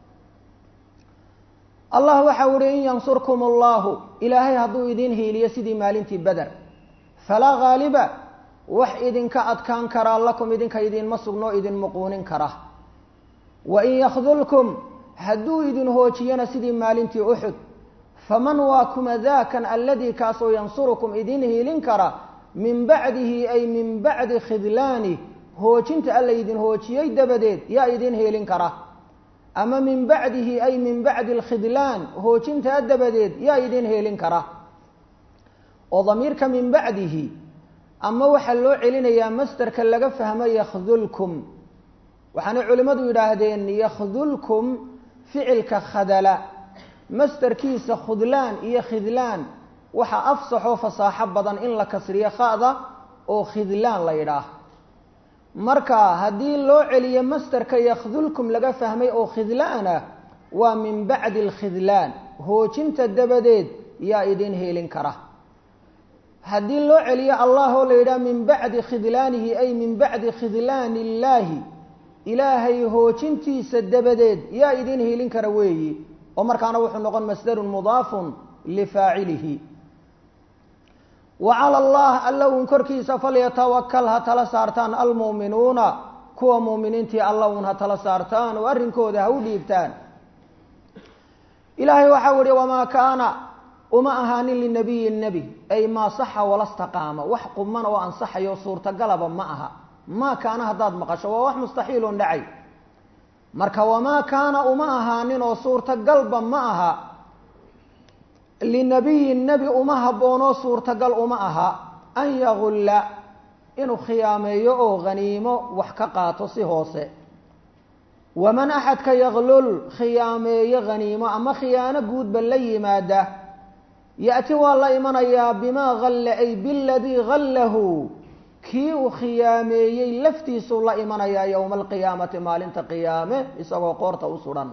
allah waxa uhi in yansurkum allahu ilaahay hadduu idin hiiliyo sidii maalintii beder falaa haaliba wax idinka adkaan karaa lakum idinka idinma sugnoo idin muquunin kara wa in yakdulkum hadduu idin hoojiyana sidii maalintii uxud faman waa kuma daakan aladii kaasoo yansurukum idin hiilin kara min bacdihi ay min bacdi khidlaani hoojinta alla idin hoojiyey dabadeed yaa idin hiilin kara ama min bacdihi ay min bacdi alkhidlaan hoojintaa dabadeed yaa idin hiilin kara oo damiirka min bacdihi ama waxaa loo celinayaa masderka laga fahmo yakdulkum waxaanay culimmadu yidhaahdeen yakdulkum ficilka khadala masderkiisa khudlaan iyo khidlaan waxaa afsaxoo fasaaxo badan in la kasriyo khada oo khidlaan la yidhaah marka haddii loo celiyo masderka yakdulkum laga fahmay oo khidlaana waa min bacdi alkhidlaan hoojinta dabadeed yaa idin heelin kara haddii loo celiyo allah oo la yidhaha min bacdi khidlaanihi ay min bacdi khidlaani illaahi ilaahay hoojintiisa dabadeed yaa idin hiilin kara weeyi oo markaana wuxuu noqon masdarun mudaafun lifaacilihi wa cala allah alla uun korkiisa falyatawakal ha tala saartaan almu'minuuna kuwa mu'miniintii alla uun ha tala saartaan oo arrinkooda ha u dhiibtaan ilaahay waxau ihi wamaa kaana uma ahaanin linabiyi nebi ay maa saxa walastaqaama wax quman oo ansaxayo suurtagalaba ma aha maa kaana haddaad maqasho waa wax mustaxiilun dhacay marka wamaa kaana uma ahaanin oo suurtagalba ma aha linabiyin nebi uma habboonoo suurtagal uma aha an yagulla inuu khiyaameeyo oo haniimo wax ka qaato si hoose waman axadka yaglul khiyaameeyo haniimo ama khiyaano guudba la yimaada ya'ti waa la imanayaa bimaa halla ay biladii hallahu kii uu khiyaameeyey laftiisuu la imanayaa yowma alqiyaamati maalinta qiyaame isagoo qoorta u sudan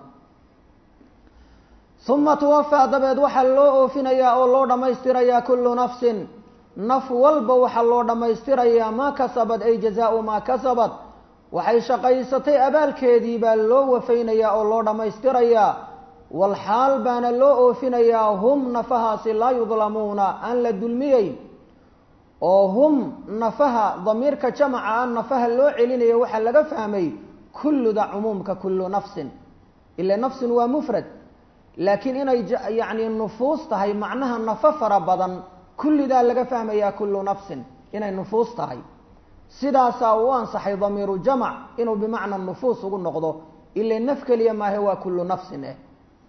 uma tuwafaa dabeed waxaa loo oofinayaa oo loo dhammaystirayaa kullu nafsin naf walba waxaa loo dhammaystirayaa maa kasabad ay jazaau maa kasabad waxay shaqaysatay abaalkeedii baa loo wafaynayaa oo loo dhammaystirayaa walxaal baana loo oofinayaa hum nafahaasi laa yudlamuuna aan la dulmiyeyn oo hum nafaha damiirka jamaca aan nafaha loo celinayo waxaa laga fahmay kulluda cumuumka kullu nafsin ila nafsin waa mufrad laakiin inay yacni nufuus tahay macnaha nafo fara badan kullidaa laga fahmayaa kullu nafsin inay nufuus tahay sidaasaa u ansaxay damiiru jamac inuu bimacna nufuus ugu noqdo ila naf keliya maahe waa kullu nafsin eh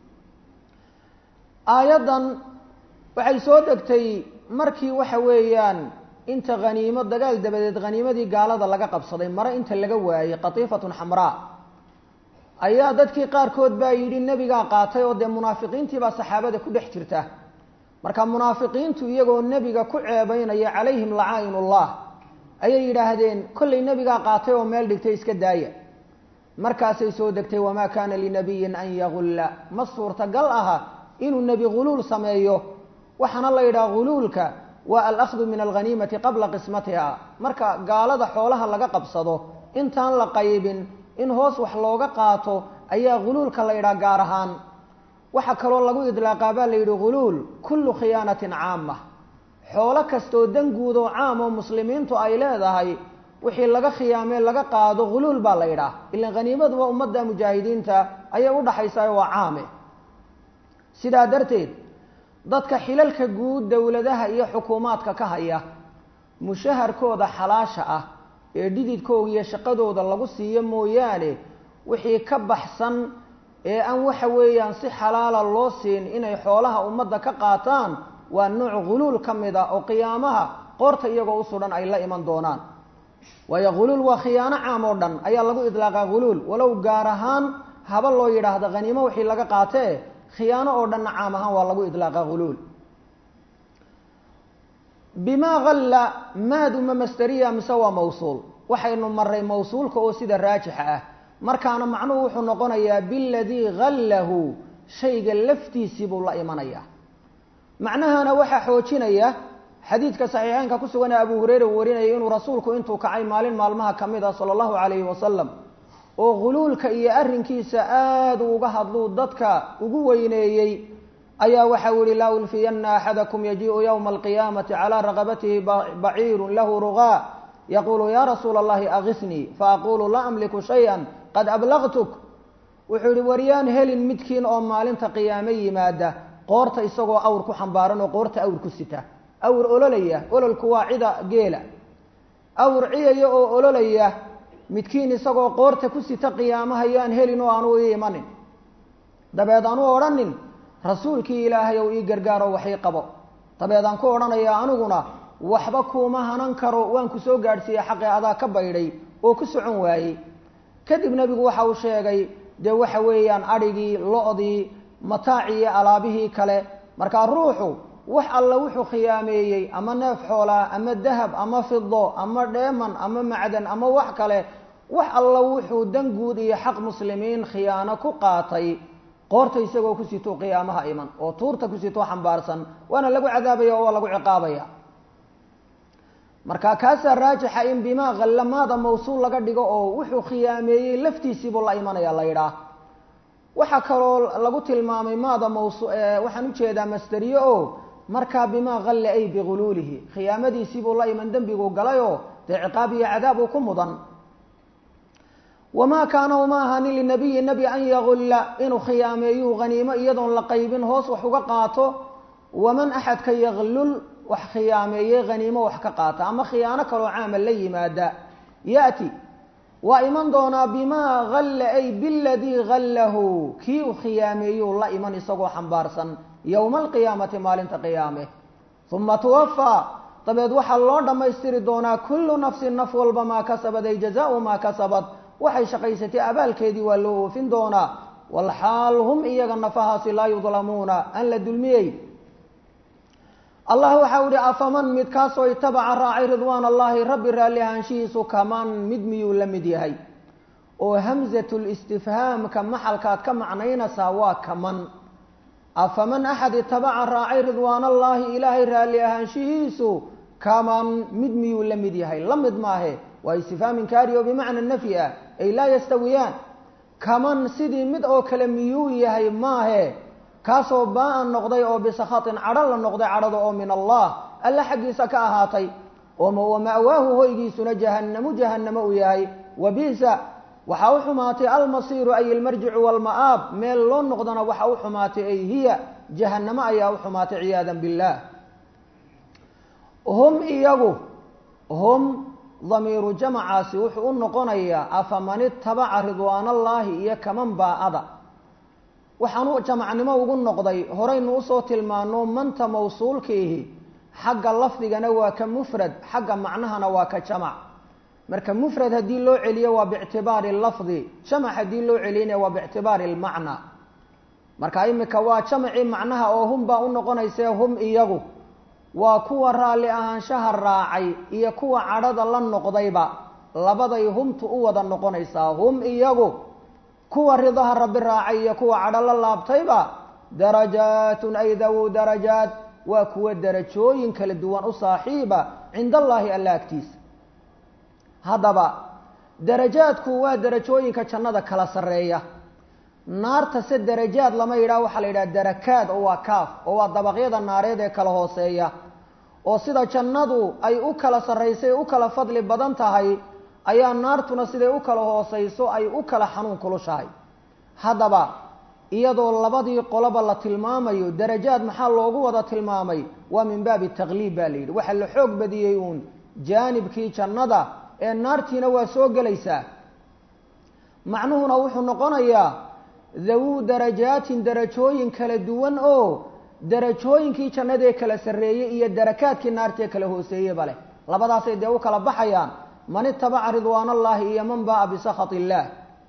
aayaddan waxay soo degtay markii waxa weeyaan inta haniimo dagaal dabadeed haniimadii gaalada laga qabsaday mare inta laga waayey qatiifatun xamraa ayaa dadkii qaarkood baa yidhi nebigaa qaatay oo dee munaafiqiintii baa saxaabada ku dhex jirta marka munaafiqiintu iyagoo nebiga ku ceebeynaya calayhim lacaa'inullah ayay yidhaahdeen kollay nebigaa qaatay oo meel dhigtay iska daaya markaasay soo degtay wamaa kaana linabiyin an yagulla ma suurtagal aha inuu nebi huluul sameeyo waxaana la yidhaha huluulka waa alahdu min alghaniimati qabla qismatiha marka gaalada xoolaha laga qabsado intaan la qaybin in hoos wax looga qaato ayaa huluulka la yidhaha gaar ahaan waxaa kaloo lagu idlaaqaa baa la yidhi huluul kullu khiyaanatin caama xoolo kastoo dan guud oo caam oo muslimiintu ay leedahay wixii laga khiyaamee laga qaado huluul baa la yidhaah ilan haniimaduba ummadda mujaahidiinta ayay u dhaxaysaa waa caame sidaa darteed dadka xilalka guud dowladaha iyo xukuumaadka ka haya mushaharkooda xalaasha ah ee dhididkooga iyo shaqadooda lagu siiyo mooyaane wixii ka baxsan ee aan waxa weeyaan si xalaala loo siin inay xoolaha ummadda ka qaataan waa nooc huluul ka mid a oo qiyaamaha qoorta iyagoo u sudhan ay la iman doonaan waayo huluul waa khiyaano caam oo dhan ayaa lagu idlaaqaa huluul walow gaar ahaan haba loo yidhaahdo khaniimo wixii laga qaatee khiyaano oo dhanna caam ahaan waa lagu idlaaqaa huluul bimaa halla maaduma masteriya mise waa mawsuul waxaynu maray mawsuulka oo sida raajixa ah markaana macnuhu wuxuu noqonayaa biladii hallahu shayga laftiisii buu la imanayaa macnahana waxaa xoojinaya xadiidka saxiixeynka ku sugan ee abu hureyre uu warinayay inuu rasuulku intuu kacay maalin maalmaha ka mid ah sala allahu calayhi wasalam oo huluulka iyo arrinkiisa aada uga hadluu dadka ugu weyneeyey ayaa waxau yihi laa ulfiyana axadakum yajiiءu ywma alqiyaamati calaa raqabatihi baciiru lahu rugaa yaqulu ya rasuula allahi agisnii faaqulu laa amliku shaya qad ablagtuk wuxuu yihi waryaan helin midkiin oo maalinta qiyaame yimaada qoorta isagoo awr ku xambaaran oo qoorta awr ku sita awr ololaya ololku waa cida geela awr ciyaya oo ololaya midkiin isagoo qoorta ku sita qiyaamaha yaan helin oo aanu ii imanin dabeed aanu odhanin rasuulkii ilaahay ow ii gargaaro waxii qabo dabeed aan ku odhanayaa aniguna waxba kuuma hanan karo waan ku soo gaadhsiiyey xaqii adaa ka baydhay oo ku socon waayey kadib nebigu waxa uu sheegay dee waxa weeyaan adhigii lo-dii mataacii iyo alaabihii kale markaa ruuxu wax alla wuxuu khiyaameeyey ama neef xoolaa ama dahab ama fido ama dheeman ama macdan ama wax kale wax alla wuxuu dan guud iyo xaq muslimiin khiyaano ku qaatay qoorta isagoo ku sito qiyaamaha iman oo tuurta ku sitoo xambaarsan waana lagu cadaabaya oo waa lagu ciqaabaya marka kaasaa raajixa in bimaa khallamaada mawsuul laga dhigo oo wuxuu khiyaameeyey laftiisiibuu la imanaya la yidhaah waxaa kaloo lagu tilmaamay maada maws waxaan ujeedaa masteriye o markaa bimaa halle ay bihuluulihi khiyaamadiisiibuu la iman dembiguu galayoo dee ciqaab iyo cadaab uu ku mudan wamaa kaana uma ahanin linabiyi nebi an yagulla inuu khiyaameeyuu haniimo iyadoon la qaybin hoos wax uga qaato waman axadka yaglul wax khiyaameeyey haniimo wax ka qaata ama khiyaano kaloo caama la yimaada yati waa iman doonaa bimaa halla ay biladii hallahu kii u khiyaameeyuu la iman isagoo xambaarsan yowma alqiyaamati maalinta qiyaame uma tuwafaa dabeed waxaa loo dhammaystiri doonaa kullu nafsin naf walba maa kasabad ay jazaau maa kasabad waxay shaqaysatay abaalkeedii waa loo oofin doonaa walxaal hum iyaga nafahaasi laa yudlamuuna aan la dulmiyey allah waxau ihi afaman midkaasoo itabaca raacay ridwaan allahi rabbi raalli ahaanshihiisu kaman mid miyuu la mid yahay oo hamzatulistifhaamka maxalkaad ka macnaynaysaa waa kaman afaman axad itabaca raacay ridwaan allaahi ilaahay raalli ahaanshihiisu kaman mid miyuu la mid yahay la mid maahe waa istifhaam inkaari oo bimacna nafyi ah ay laa yastawiyaan kaman sidii mid oo kale miyuu yahay maahe kaasoo baa-an noqday oo bisakhatin cadho la noqday cadhada oo min allah alla xaggiisa ka ahaatay oo wama'waahu hoygiisuna jahannamu jahannamo uu yahay wa bisa waxaa u xumaatay almasiiru ay ilmarjicu walma'aab meel loo noqdana waxa u xumaatay ay hiya jahannamo ayaa u xumaatay ciyaadan billaah hum iyagu hum damiiru jamacaasi wuxuu u noqonayaa afaman itabaca ridwaanallaahi iyo kaman baa-ada waxaanu jamacnimo ugu noqday horaynu usoo tilmaano manta mawsuulkiihi xagga lafdigana waa ka mufrad xagga macnahana waa ka jamac marka mufrad haddii loo celiyo waa biictibaari lafdi jamac haddii loo celiyana waa biictibaari lmacna marka imika waa jamacii macnaha oo hum baa u noqonaysee hum iyagu waa kuwa raalli ahaanshaha raacay iyo kuwa cadhada la noqdayba labaday humtu u wada noqonaysaa hum iyagu kuwa ridaha rabbi raacay iyo kuwa cadho la laabtayba darajaatun ay dawu darajaat waa kuwa darajooyin kala duwan u saaxiiba cinda allaahi alla agtiisa haddaba darajaadku waa darajooyinka jannada kala sarreeya naarta se darajaad lama yidhaha waxaa la yidhaha darakaad oo waa kaaf oo waa dabaqyada naareed ee kala hooseeya oo sida jannadu ay u kala sarraysay u kala fadli badan tahay ayaa naartuna siday u kala hoosayso ay u kala xanuun kulushahay haddaba iyadoo labadii qoloba la tilmaamayo darajaad maxaa loogu wada tilmaamay waa min baabi takliib baa la yidhi waxaa la xoog badiyey uun jaanibkii jannada ee naartiina waa soo gelaysaa macnuhuna wuxuu noqonayaa dawuu darajaatin darajooyin kala duwan oo darajooyinkii jannadee kala sarreeyey iyo darakaadkii naartee kala hooseeyeba leh labadaasay dee u kala baxayaan man itabaca ridwaan allahi iyo man ba'a bisakhat illaah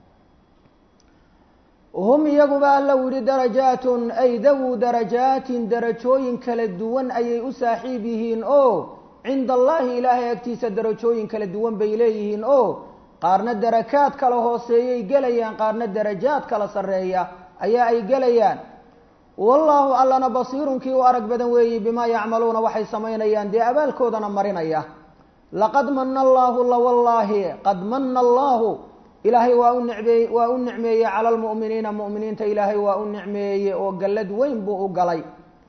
hum iyaguba alla u yihi darajaatun ay dawuu darajaatin darajooyin kala duwan ayay u saaxiib yihiin oo cinda allaahi ilaahay agtiisa darajooyin kala duwan bay leeyihiin oo qaarna darakaad kala hooseeyay gelayaan qaarna darajaad kala sarreeya ayaa ay gelayaan wallaahu allana basiirun kii u arag badan weeyi bimaa yacmaluuna waxay samaynayaan dee abaalkoodana marinaya laqad mana allaahu lawallaahi qad mana allaahu ilaahay waa u nicmeey waa u nicmeeyey cala almu'miniina mu'miniinta ilaahay waa u nicmeeyey oo gallad weyn buu u galay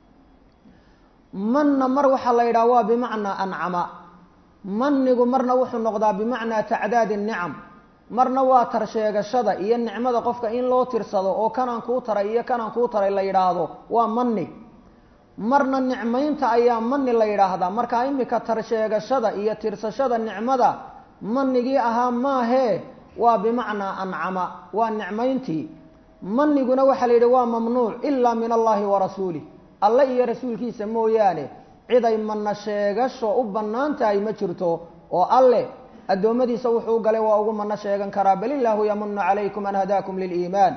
manna mar waxaa la yidhaha waa bimacnaa ancama manigu marna wuxuu noqdaa bimacnaa tacdaadi nicam marna waa tarsheegashada iyo nicmada qofka in loo tirsado oo kanaan kuu taray iyo kanaan kuu taray la yidhaahdo waa mani marna nicmaynta ayaa mani la yidhaahdaa markaa imika tarsheegashada iyo tirsashada nicmada manigii ahaa maahee waa bimacnaa ancama waa nicmayntii maniguna waxaa la yidhi waa mamnuuc ilaa min allahi wa rasuulih alle iyo rasuulkiisa mooyaane cid ay mana sheegasho u bannaan tahay ma jirto oo alle addoommadiisa wuxuu galay waa ugu mano sheegan karaa bal illaahu yamunu calaykum an hadaakum liliimaan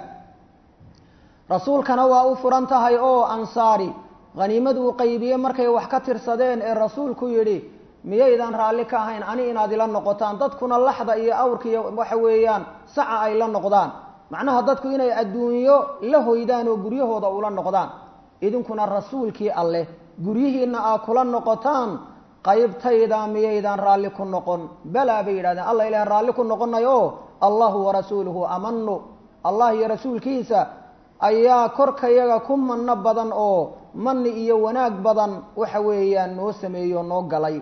rasuulkana waa u furan tahay oo ansaari haniimad uu qaybiye markay wax ka tirsadeen ee rasuulku yidhi miyaydaan raalli ka ahayn ani inaad ila noqotaan dadkuna laxda iyo awrka iyo waxa weeyaan saca ay la noqdaan macnaha dadku inay adduunyo la hoydaan oo guryahooda ula noqdaan idinkuna rasuulkii alleh guryihiina aa kula noqotaan qaybtayda miyaydaan raalli ku noqon balaa bay yidhahdeen alla ilaah raalli ku noqonay oo allahu warasuuluhu amanu allah iyo rasuulkiisa ayaa korkayaga ku manno badan oo mani iyo wanaag badan waxa weeyaan noo sameeyo noo galay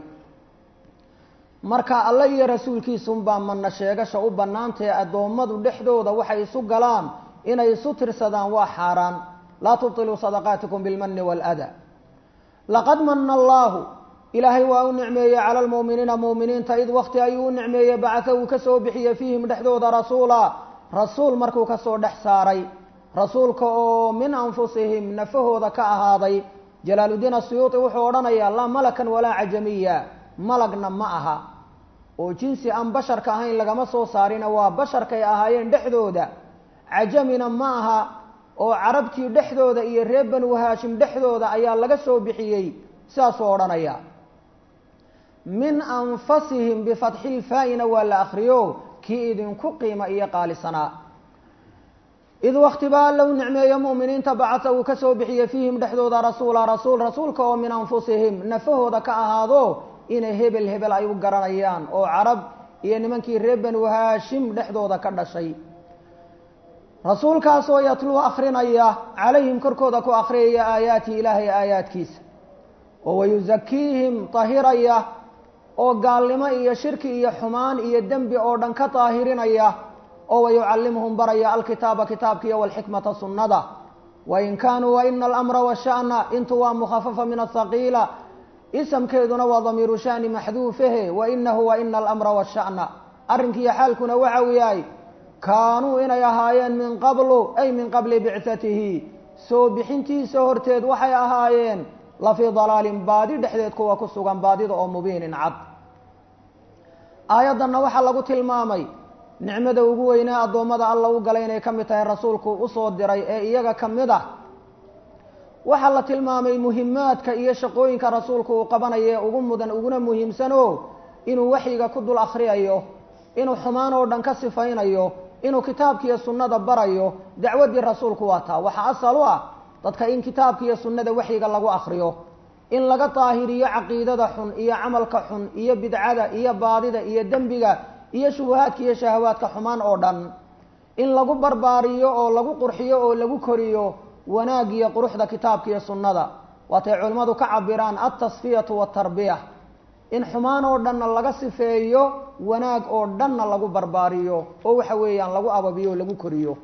marka alle iyo rasuulkiisunbaa mana sheegasha u bannaantahe addoommadu dhexdooda waxay isu galaan inay isu tirsadaan waa xaaraan laa tubtiluu sadaqaatikum bilmani waaladaa laqad mana allaahu ilaahay waa u nicmeeyey cala almu'miniina mu'miniinta id wakti ayuu u nicmeeyey bacatha uu ka soo bixiyey fiihim dhexdooda rasuula rasuul markuu ka soo dhex saaray rasuulka oo min anfusihim nafahooda ka ahaaday jalaaludiin asuyuuti wuxuu odhanayaa laa malakan walaa cajamiya malagna ma aha oo jinsi aan basharka ahayn lagama soo saarina waa basharkay ahaayeen dhexdooda cajamina ma aha oo carabtii dhexdooda iyo reer banu haashim dhexdooda ayaa laga soo bixiyey sidaasuu odhanaya min anfasihim bifatxilfaa-ina waa la akriyo kii idinku qiima iyo qaalisanaa id waktiba alla u nicmeeyo mu'miniinta bacasa uu ka soo bixiyey fiihim dhexdooda rasuula rasuul rasuulka oo min anfusihim nafahooda ka ahaado inay hebel hebel ay u garanayaan oo carab iyo nimankii reer banu haashim dhexdooda ka dhashay rasuulkaasoo yatluu akrinaya calayhim korkooda ku akhriyaya aayaatihi ilaahay aayaadkiisa oo wayusakiihim tahiraya oo gaalnimo iyo shirki iyo xumaan iyo dembi oo dhan ka daahirinaya oo wayucallimuhum baraya alkitaaba kitaabkiiyo walxikmata sunnada wain kaanuu waina alamra washa'na intu waa mukhafafa min ahaqiila isamkeeduna waa damiiru shani maxduufahe wainahu waina alamra washa'na arrinkiiyo xaalkuna waxa uu yahay kaanuu inay ahaayeen min qablu ay min qabli bicatihi soo bixintiisa horteed waxay ahaayeen lafii dalaalin baadi dhexdeed kuwa ku sugan baadida oo mubiinin cad aayaddanna waxaa lagu tilmaamay nicmada ugu weynee addoommada alla u galay inay ka mid tahay rasuulku usoo diray ee iyaga ka mid ah waxaa la tilmaamay muhimaadka iyo shaqooyinka rasuulku uu qabanayo ee ugu mudan uguna muhiimsano inuu waxyiga ku dul akhriyayo inuu xumaan oo dhan ka sifaynayo inuu kitaabkiiyo sunnada barayo dacwaddii rasuulku waa taa waxaa asal u ah dadka in kitaabka iyo sunnada waxyiga lagu akriyo in laga daahiriyo caqiidada xun iyo camalka xun iyo bidcada iyo baadida iyo dembiga iyo shubahaadka iyo shahawaadka xumaan oo dhan in lagu barbaariyo oo lagu qurxiyo oo lagu koriyo wanaag iyo quruxda kitaabka iyo sunnada waatay culimmadu ka cabiraan altasfiyatu waatarbiya in xumaan oo dhanna laga sifeeyo wanaag oo dhanna lagu barbaariyo oo waxa weeyaan lagu ababiyo o lagu koriyo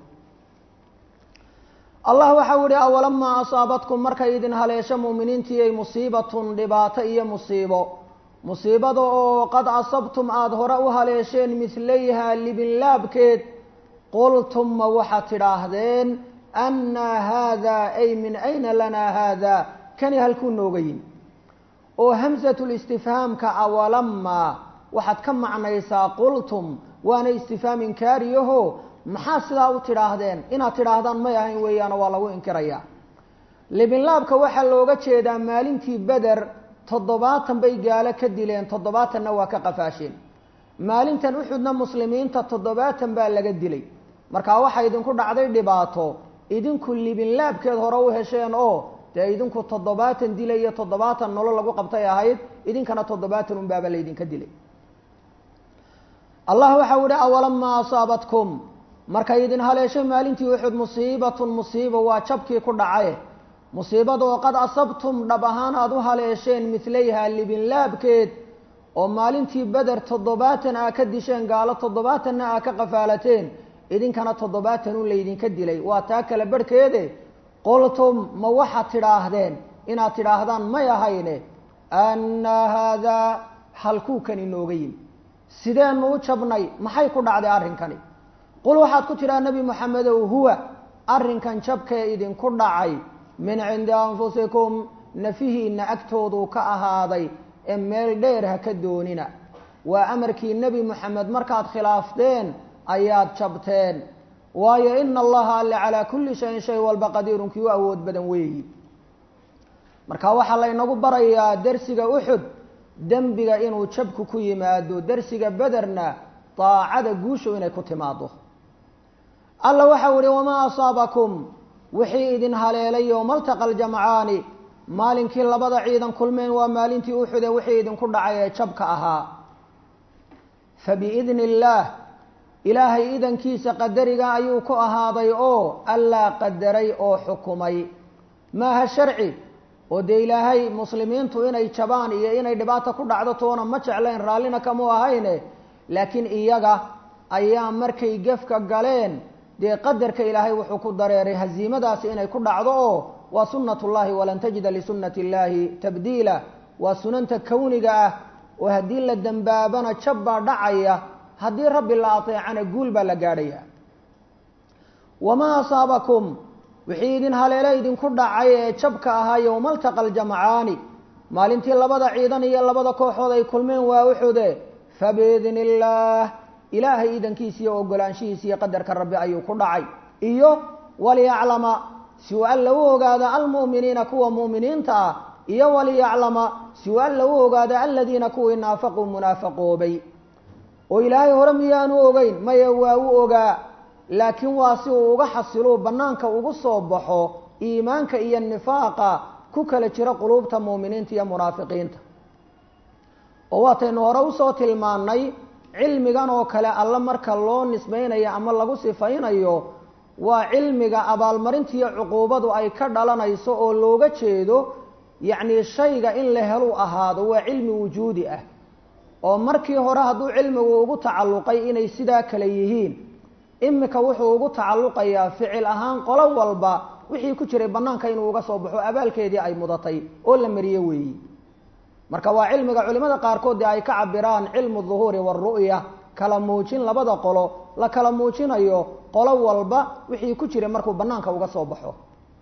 allah waxau yihi awalamaa asaabatkum markay idin haleesho mu'miniintiiyay musiibatun dhibaato iyo musiibo musiibada oo qad asabtum aada hore u haleesheen midlayhaa libinlaabkeed qultum ma waxaad tidhaahdeen annaa haadaa ay min ayna lanaa haadaa kani halkuu nooga yimi oo hamsatulistifhaamka awalamaa waxaad ka macnaysaa qultum waana istifhaam inkaariyaho maxaa sidaa u tidhaahdeen inaad tidhaahdaan may ahayn weeyaano waa lagu inkirayaa libinlaabka waxaa looga jeedaa maalintii beder toddobaatan bay gaalo ka dileen toddobaatanna waa ka qafaasheen maalintan uxudna muslimiinta toddobaatan baa laga dilay markaa waxaa idinku dhacday dhibaato idinku libinlaabkeed hore u hesheen oo dee idinku toddobaatan dila iyo toddobaatan nolol lagu qabtay ahayd idinkana toddobaatan unbaaba laydinka dilay allah waxau yihi awalamaa asaabatkum markay idin haleeshay maalintii uxud musiibatun musiiba waa jabkii ku dhacaye musiibada oo qad asabtum dhab ahaan aada u haleesheen midlayhaa libinlaabkeed oo maalintii beder toddobaatan aa ka disheen gaalo toddobaatanna aa ka qafaalateen idinkana toddobaatan un laydinka dilay waa taa kale barhkeede qoltum ma waxaad tidhaahdeen inaad tidhaahdaan may ahayne annaa haadaa halkuukan inooga yimi sideenu u jabnay maxay ku dhacday arrinkani qul waxaad ku tidhaha nebi moxamedow huwa arrinkan jabkee idinku dhacay min cindi anfusikum nafihiinna agtooduu ka ahaaday ee meel dheer ha ka doonina waa amarkii nebi moxamed markaad khilaafteen ayaad jabteen waayo ina allaha alle calaa kulli shayin shay walba qadiirun kii u awood badan weeyi marka waxaa laynagu barayaa dersiga uxud dembiga inuu jabku ku yimaado dersiga bederna daacada guushu inay ku timaado alla waxau ihi wamaa asaabakum wixii idin haleelay yowmaltaqa aljamcaani maalinkii labada ciidan kulmeen waa maalintii uxude wixii idinku dhacay ee jabka ahaa fabiidni illaah ilaahay idankiisa qadariga ayuu ku ahaaday oo allaa qadaray oo xukumay maaha sharci oo dee ilaahay muslimiintu inay jabaan iyo inay dhibaato ku dhacdo toona ma jeclayn raallina kamuu ahayne laakiin iyaga ayaa markay gefka galeen dee qadarka ilaahay wuxuu ku dareeray haziimadaasi inay ku dhacdo oo waa sunnat ullahi walan tajida lisunnati illaahi tabdiila waa sunanta kowniga ah oo haddii la dembaabana jab baa dhacaya haddii rabbi la ateecana guul baa la gaadhaya wamaa asaabakum wixii idin haleele idinku dhacay ee jabka ahaa yowmaltaqa aljamcaani maalintii labada ciidan iyo labada kooxood ay kulmeen waa uxude fabiidni illaah ilaahay idankiisa iyo ogolaanshihiisa iyo qadarka rabbi ayuu ku dhacay iyo waliyaclama si uu alla u ogaado almu'miniina kuwa mu'miniinta ah iyo waliyaclama si uu alla u ogaado aladiina kuwii naafaquu munaafaqoobay oo ilaahay hore miyaanu ogeyn maya waa u ogaa laakiin waa si uu uga xasiluu bannaanka ugu soo baxo iimaanka iyo nifaaqa ku kala jira quluubta mu'miniinta iyo munaafiqiinta oo waataynu hore usoo tilmaannay cilmigan oo kale alla marka loo nisbaynayo ama lagu sifaynayo waa cilmiga abaalmarintiiyo cuquubadu ay ka dhalanayso oo looga jeedo yacni shayga in la helu ahaado waa cilmi wujuudi ah oo markii hore hadduu cilmigu ugu tacalluqay inay sidaa kale yihiin imika wuxuu ugu tacalluqayaa ficil ahaan qolo walba wixii ku jiray bannaanka inuu uga soo baxo abaalkeedii ay mudatay oo la mariyo weeyi marka waa cilmiga culimada qaarkood dee ay ka cabiraan cilmu duhuuri waaru'ya kala muujin labada qolo la kala muujinayo qolo walba wixii ku jiray markuu bannaanka uga soo baxo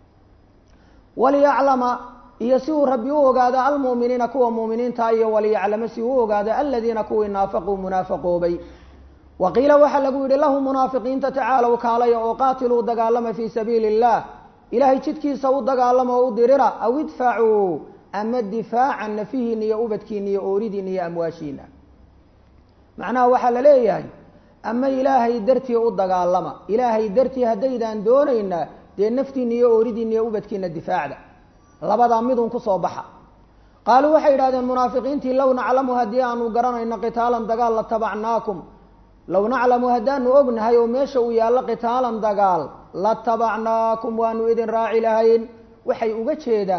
waliyaclama iyo si uu rabbi u ogaado almu'miniina kuwa mu'miniinta iyo waliyaclama si uu u ogaado aladiina kuwii naafaquu munaafaqoobay wa qiila waxaa lagu yidhi lahu munaafiqiinta tacaalow kaalaya oo qaatiluu dagaalama fii sabiili illah ilaahay jidkiisa u dagaalama oo u dirira aw idfacuu ama difaacan nafihiina iyo ubadkiina iyo ooridiina iyo amwaashiina macnaha waxaa la leeyahay ama ilaahay dartii u dagaalama ilaahay dartii haddaydaan doonayna dee naftiina iyo ooridiina iyo ubadkiina difaacda labadaa midun kusoo baxa qaaluu waxay yidhahdeen munaafiqiintii low naclamu haddii aanu garanayno qitaalan dagaal la tabacnaakum low naclamu haddaanu ognahay oo meesha uu yaallo qitaalan dagaal la tabacnaakum waanu idin raaci lahayn waxay uga jeedaan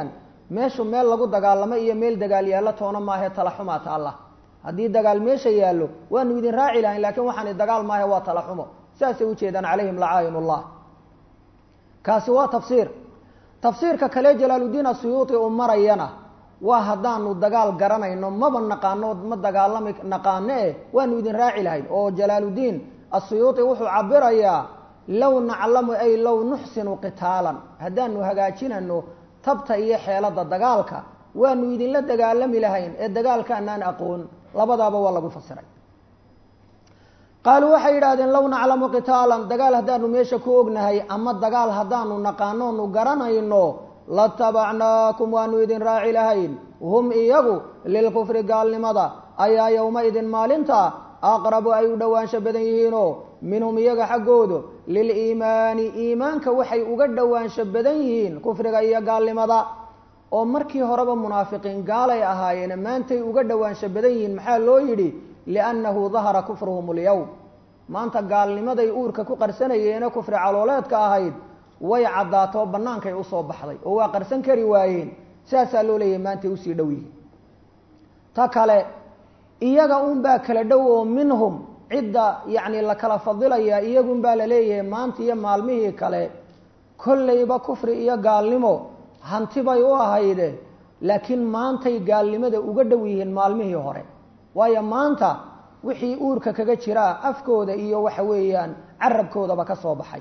meeshu meel lagu dagaalamo iyo meel dagaal yaallo toona maahe talaxumaa taalla haddii dagaal meesha yaallo waanu idin raaci lahayn lakiin waxaani dagaal maahe waa talaxumo saasay ujeedaan calayhim lacaayin ullah kaasi waa tafsiir tafsiirka kale jalaaluddiin asuyuuti uu marayana waa haddaanu dagaal garanayno maba naqaano ma dagaalami naqaano eh waanu idin raaci lahayn oo jalaaluddiin asuyuuti wuxuu cabirayaa low naclamu ay low nuxsinu qitaalan haddaanu hagaajinano tabta iyo xeelada dagaalka waanu idinla dagaalami lahayn ee dagaalkaanaan aqoon labadaaba waa lagu fasiray qaaluu waxay yidhahdeen low naclamu qitaalan dagaal haddaanu meesha ku ognahay ama dagaal haddaanu naqaanoonu garanayno latabacnaakum waanu idin raaci lahayn hum iyagu lilkufri gaalnimada ayaa yowmaidin maalinta aqrabu ay u dhowaansho badan yihiinoo minhum iyaga xaggoodu liliimaani iimaanka waxay uga dhowaansho badan yihiin kufriga iyo gaalnimada oo markii horeba munaafiqiin gaalay ahaayeen maantay uga dhowaansho badan yihiin maxaa loo yidhi liannahu dahara kufruhum alyowm maanta gaalnimaday uurka ku qarsanayeene kufri calooleedka ahayd way caddaato bannaankay usoo baxday oo waa qarsan kari waayeen saasaa loo leeyahay maantay usii dhow yihiin ta kale iyaga unbaa kala dhow oo minhum cidda yacni la kala fadilayaa iyagunbaa la leeyahay maanta iyo maalmihii kale kollayba kufri iyo gaalnimo hanti bay u ahayde laakiin maantay gaalnimada uga dhow yihiin maalmihii hore waayo maanta wixii uurka kaga jiraa afkooda iyo waxa weeyaan carabkoodaba ka soo baxay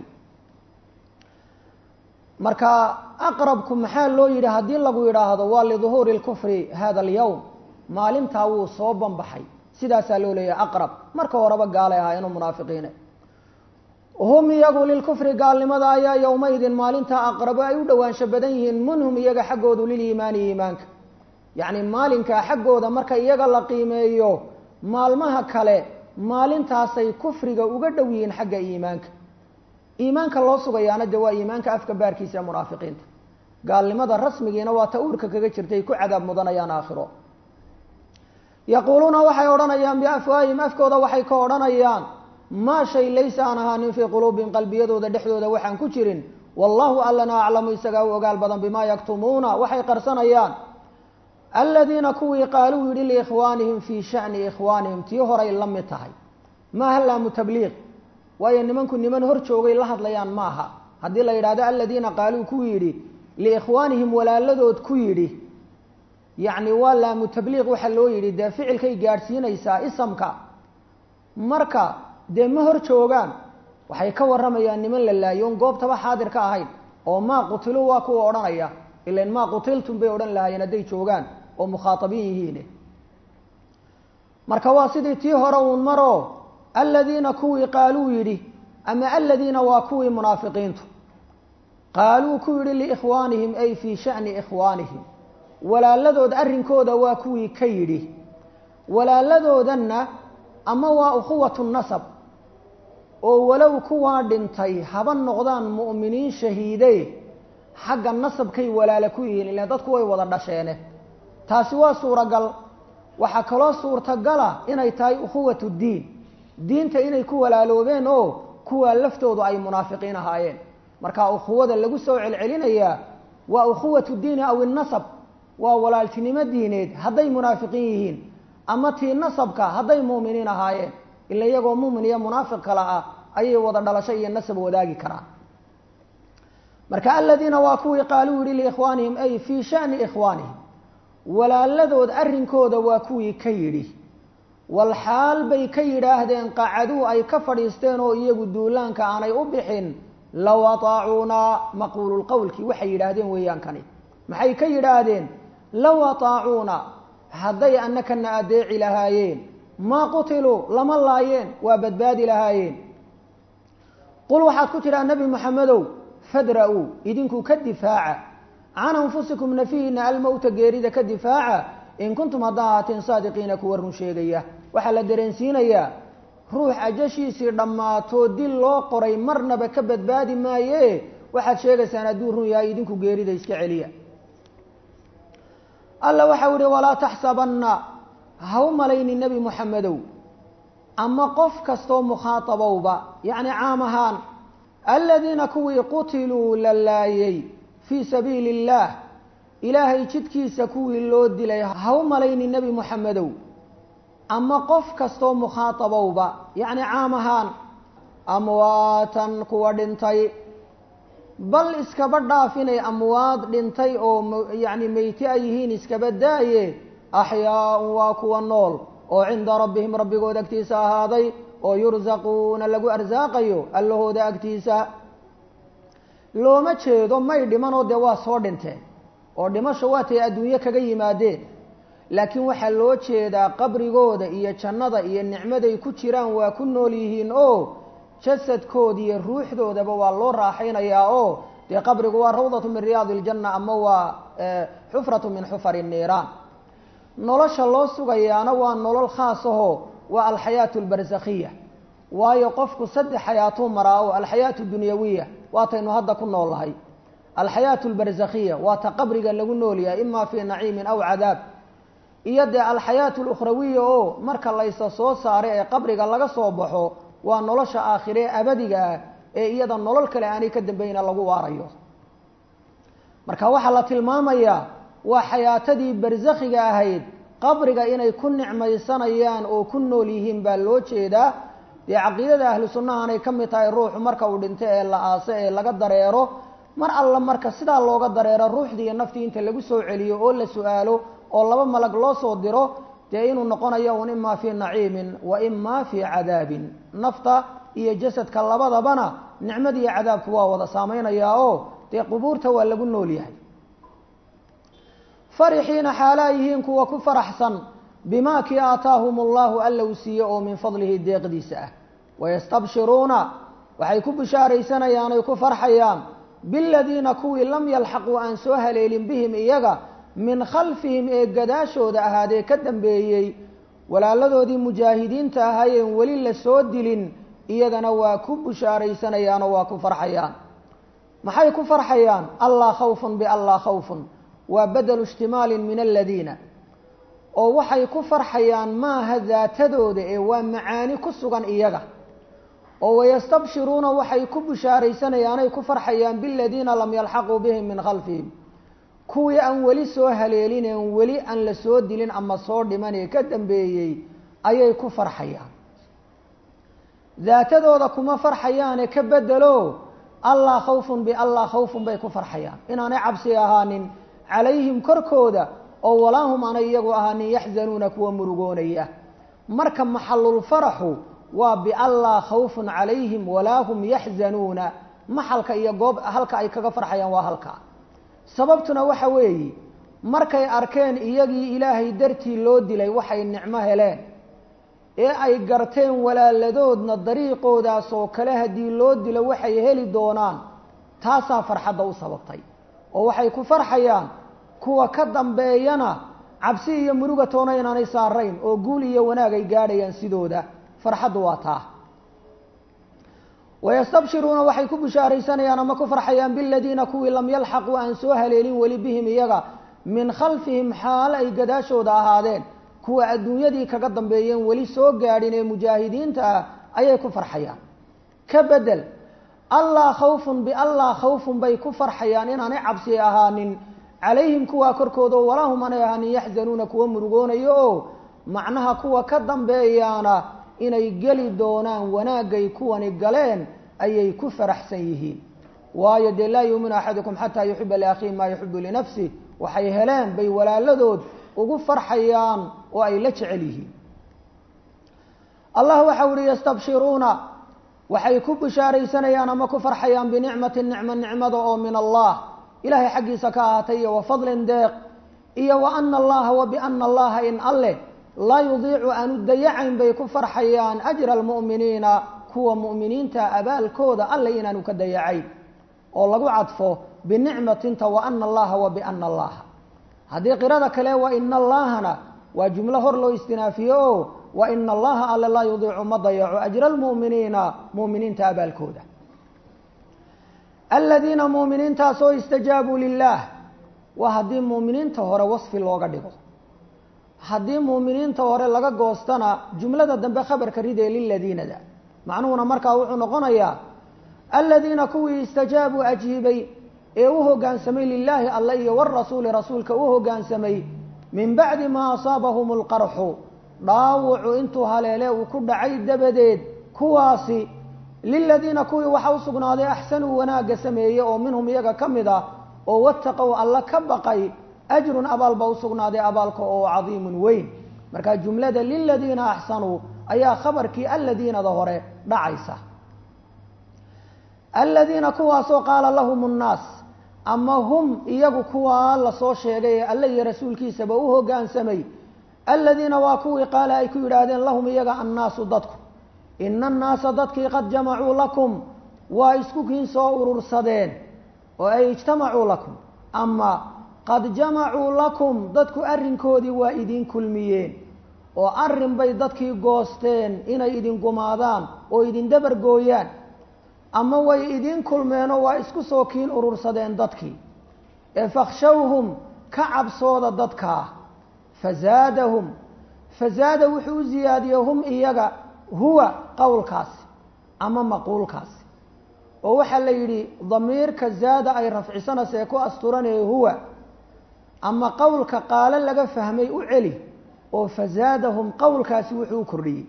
marka aqrabku maxaa loo yidhi haddii lagu yidhaahdo waa liduhuuri lkufri hada alyowm maalintaa wuu soo banbaxay sidaasaa loo leeyahay aqrab marka horeba gaalay ahaayeenoo munaafiqiine hum iyagu lilkufri gaalnimada ayaa yowmaydin maalintaa aqrabo ay u dhowaansho badan yihiin minhum iyaga xaggoodu liliimaani iimaanka yacni maalinkaa xaggooda marka iyaga la qiimeeyo maalmaha kale maalintaasay kufriga uga dhow yihiin xagga iimaanka iimaanka loo sugayaana de waa iimaanka afka baarkiisa ee munaafiqiinta gaalnimada rasmigiina waa ta uurka kaga jirtay ku cadaab mudanayaan aakhiro yaquuluuna waxay odhanayaan biafwaahim afkooda waxay ka odhanayaan maa shay laysa aan ahaanin fii quluubihim qalbiyadooda dhexdooda waxaan ku jirin wallahu allana aclamu isagaa u ogaal badan bimaa yaktumuuna waxay qarsanayaan aladiina kuwii qaaluu yidhi liikhwaanihim fii shani ikhwaanihim tii horay la mid tahay maaha laamu tabliiq waayo nimanku niman hor joogay la hadlayaan maaha haddii la yidhahdo aladiina qaaluu ku yidhi liikhwaanihim walaaladood ku yidhi yacni waa laamu tabliiq waxaa loo yidhi dee ficilkay gaadhsiinaysaa isamka marka dee ma hor joogaan waxay ka warramayaan niman la laayoon goobtaba xaadir ka ahayn oo maa qutilu waa kuwa odhanaya ilan maa qutiltum bay odhan lahaayeen hadday joogaan oo mukhaatabiin yihiin marka waa sidii tii hore uun maro aladiina kuwii qaaluu yidhi ama aladiina waa kuwii munaafiqiintu qaaluu ku yidhi liikhwaanihim ay fii shani ikhwaanihim walaaladood arrinkooda waa kuwii ka yidhi walaaladoodanna ama waa ukhuwatu nasab oo walow kuwaa dhintay haba noqdaan mu'miniin shahiide xagga nasabkay walaala ku yihiin ilan dadku way wada dhasheene taasi waa suuragal waxaa kaloo suurtagala inay tahay ukhuwatu diin diinta inay ku walaaloobeen oo kuwaa laftoodu ay munaafiqiin ahaayeen marka ukhuwada lagu soo celcelinayaa waa ukhuwatu diini aw inasab waa walaaltinimo diineed hadday munaafiqiin yihiin ama tii nasabka hadday mu'miniin ahaayeen ila iyagoo mu'min iyo munaafiq kale ah ayay wada dhalasho iyo nasab wadaagi karaan marka aladiina waa kuwii qaaluu yihi liikhwaanihim ay fii shani ikhwaanihim walaaladood arrinkooda waa kuwii ka yidhi walxaal bay ka yidhaahdeen qacaduu ay ka fadhiisteen oo iyagu duulaanka aanay u bixin low ataacuunaa maquululqowlkii waxay yidhaahdeen weeyaan kani maxay ka yidhaahdeen low ataacuuna hadday annakana adeeci lahaayeen maa qutiluu lama laayeen waa badbaadi lahaayeen qul waxaad ku tidhaha nebi moxamedow fadra-uu idinku ka difaaca can anfusikum nafihiina almowta geerida ka difaaca in kuntum haddaa ahaateen saadiqiina kuwa run sheegaya waxaa la dareensiinayaa ruux ajashiisii dhammaatoo dil loo qoray marnaba ka badbaadi maaye waxaad sheegaysaan hadduu run yahay idinku geerida iska celiya alla waxau ihi walaa taxsabanna ha u malayni nebi moxamedow ama qof kastoo mukhaatabowba yacni caam ahaan aladiina kuwii qutiluu la laayay fii sabiili illaah ilaahay jidkiisa kuwii loo dilay ha u malayni nebi moxamedow ama qof kastoo mukhaatabowba yacni caam ahaan amwaatan kuwa dhintay bal iskaba dhaaf inay amwaad dhintay oo yacni meyti ay yihiin iskaba daaye axyaaun waa kuwa nool oo cinda rabbihim rabbigood agtiisa ahaaday oo yursaquuna lagu arsaaqayo allahooda agtiisa looma jeedo may dhimanoo dee waa soo dhinteen oo dhimasho waatay adduunyo kaga yimaadeen laakiin waxaa loo jeedaa qabrigooda iyo jannada iyo nicmaday ku jiraan waa ku nool yihiin oo jasadkooda iyo ruuxdoodaba waa loo raaxaynayaa oo dee qabrigu waa rawdatu min riyaadi iljanna ama waa xufratu min xufari niiraan nolosha loo sugayaana waa nolol khaas aho waa alxayaatu albarsakhiya waayo qofku saddex xayaatuu maraa oo alxayaatu dunyawiya waataynu hadda ku nool lahay alxayaatu albarsakhiya waa ta qabriga lagu nool yahay ima fii naciimin aw cadaab iyo dee alxayaatu alukhrawiya oo marka laysa soo saaray ee qabriga laga soo baxo waa nolosha aakhire ee abadiga ah ee iyada nolol kale aanay ka dambayna lagu waarayo marka waxaa la tilmaamayaa waa xayaatadii barsakhiga ahayd qabriga inay ku nicmaysanayaan oo ku nool yihiin baa loo jeedaa dee caqiidada ahlu sunnahanay ka mid tahay ruuxu marka uu dhinto ee la aase ee laga dareero mar alla marka sidaa looga dareero ruuxdii iyo naftii inta lagu soo celiyo oo la su-aalo oo laba malag loo soo diro dee inuu noqonayo un imaa fii naciimin wa imaa fii cadaabin nafta iyo jasadka labadabana nicmadi iyo cadaabku waa wada saameynayaa oo dee qubuurta waa lagu nool yahay farixiina xaalaa yihiin kuwa ku faraxsan bimaa kii aataahum allahu alla uu siiye oo min fadlihi deeqdiisa ah wayastabshiruuna waxay ku bishaaraysanayaan ay ku farxayaan biladiina kuwii lam yalxaquu aan soo haleelin bihim iyaga min khalfihim ee gadaashooda ahaadee ka dambeeyey walaaladoodii mujaahidiinta ahaayeen weli la soo dilin iyagana waa ku bishaaraysanayaanoo waa ku farxayaan maxay ku farxayaan allaa khawfun biallaa khawfun waa badelu ishtimaalin min aladiina oo waxay ku farxayaan maaha daatadooda ee waa macaani ku sugan iyaga oo wayastabshiruuna waxay ku bishaaraysanayaanay ku farxayaan biladiina lam yalxaquu bihim min khalfihim kuwii aan weli soo haleelineen weli aan la soo dilin ama soo dhiman ee ka dambeeyey ayay ku farxayaan daatadooda kuma farxayaane ka bedelo allaa khawfun biallaa khawfun bay ku farxayaan inaanay cabsi ahaanin calayhim korkooda oo walaahum aanay iyagu ahaanin yaxzanuuna kuwa murugoonaya marka maxalulfaraxu waa biallaa khawfun calayhim walaa hum yaxzanuuna maxalka iyo goob halka ay kaga farxayaan waa halka sababtuna waxa weeye markay arkeen iyagii ilaahay dartii loo dilay waxay nicmo heleen ee ay garteen walaaladoodna dariiqoodaas oo kale haddii loo dilo waxay heli doonaan taasaa farxadda u sababtay oo waxay ku farxayaan kuwa ka dambeeyana cabsi iyo muruga toona inaanay saarayn oo guul iyo wanaag ay gaadhayaan sidooda farxaddu waa taa wayastabshiruuna waxay ku bishaaraysanayaan ama ku farxayaan biladiina kuwii lam yalxaquu aan soo haleelin weli bihim iyaga min khalfihim xaalo ay gadaashooda ahaadeen kuwa adduunyadii kaga dambeeyeen weli soo gaadhin ee mujaahidiinta ah ayay ku farxayaan ka bedel allaa khawfun biallaa khawfun bay ku farxayaan inaanay cabsi ahaanin calayhim kuwaa korkooda oo walaahum aanay ahaanin yaxzanuuna kuwa murugoonayo oo macnaha kuwa ka dambeeyaana inay geli doonaan wanaagay kuwani galeen ayay ku faraxsan yihiin waayo dee laa yuuminu axadukum xataa yuxiba liakhiihi maa yuxibu linafsih waxay heleen bay walaaladood ugu farxayaan oo ay la jecel yihiin allah waxau uhi yastabshiruuna waxay ku bishaaraysanayaan ama ku farxayaan binicmati nicmo nicmada oo min allah ilahay xaggiisa ka ahaatay iyo wa fadlin deeq iyo wa ana allaha wa biana allaha in alleh laa yudiicu aanu dayacayn bay ku farxayaan ajra almu'miniina kuwa mu'miniinta abaalkooda alle inaanu ka dayacayn oo lagu cadfo binicmatinta wa ana allaha wa biana allaha haddii qirada kale wa ina allahana waa jumlo hor loo istinaafiye o wa ina allaha alle laa yudiicu ma dayaco ajra almu'miniina mu'miniinta abaalkooda aladiina mu'miniintaasoo istajaabuu lilah waa haddii mu'miniinta hore wasfi looga dhigo haddii muuminiinta hore laga goostana jumlada dambe khabarka ridee liladiinada macnuhuna markaa wuxuu noqonayaa aladiina kuwii istajaabuu ajiibay ee u hoggaansamay lilaahi alle iyo warasuuli rasuulka u hoggaansamay min bacdi maa asaabahum alqarxu dhaawucu intuu haleele uu ku dhacay dabadeed kuwaasi liladiina kuwii waxa u sugnaaday axsanuu wanaagga sameeyey oo minhum iyaga ka mid ah oo wataqow alla ka baqay ajrun abaal ba u sugnaaday abaalka oo cadiimun weyn marka jumlada liladiina axsanuu ayaa khabarkii aladiinada hore dhacaysa aladiina kuwaasoo qaala lahum nnaas ama hum iyagu kuwaa lasoo sheegay ee alle iyo rasuulkiisaba u hoggaansamay aladiina waa kuwii qaala ay ku yidhaahdeen lahum iyaga annaasu dadku ina annaasa dadkii qad jamacuu lakum waa isku kiin soo urursadeen oo ay ijtamacuu lakum ama qad jamacuu lakum dadku arrinkoodii waa idin kulmiyeen oo arrin bay dadkii goosteen inay idin gumaadaan oo idin dabar gooyaan ama way idin kulmeenoo waa isku soo kiin urursadeen dadkii ee fakhshawhum ka cabsooda dadkaa fazaadahum fazaada wuxuu u ziyaadiyey hum iyaga huwa qowlkaasi ama maquulkaasi oo waxaa la yidhi damiirka zaada ay rafcisanaysa ee ku asturanaya huwa ama qowlka qaalo laga fahmay u celi oo fazaadahum qowlkaasi wuxuu u kordhiyey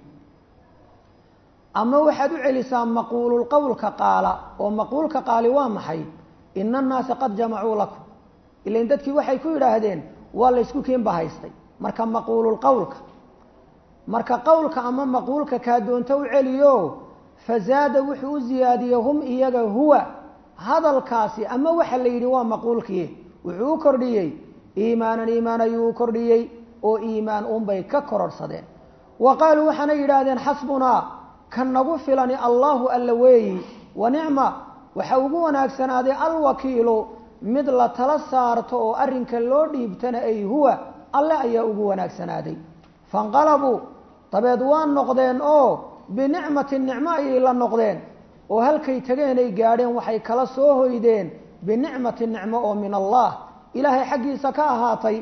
ama waxaad u celisaa maquululqowlka qaala oo maquulka qaali waa maxay ina annaasa qad jamacuu lakum ilain dadkii waxay ku yidhaahdeen waa la ysku kiinba haystay marka maquululqowlka marka qowlka ama maquulka kaa doonto u celiyo fazaada wuxuu u ziyaadiyey hum iyaga huwa hadalkaasi ama waxa la yidhi waa maquulkii wuxuu u kordhiyey iimaanan iimaan ayuu u kordhiyey oo iimaan unbay ka kororhsadeen wa qaaluu waxaanay yidhaahdeen xasbunaa kan nagu filani allahu alla weeyi wa nicma waxa ugu wanaagsanaaday alwakiilu mid la tala saarto oo arrinka loo dhiibtana ay huwa alle ayaa ugu wanaagsanaaday fanqalabuu dabeed waa noqdeen oo binicmatin nicmo ayay la noqdeen oo halkay tageenay gaadheen waxay kala soo hoydeen binicmatin nicmo oo min allah ilaahay xaggiisa ka ahaatay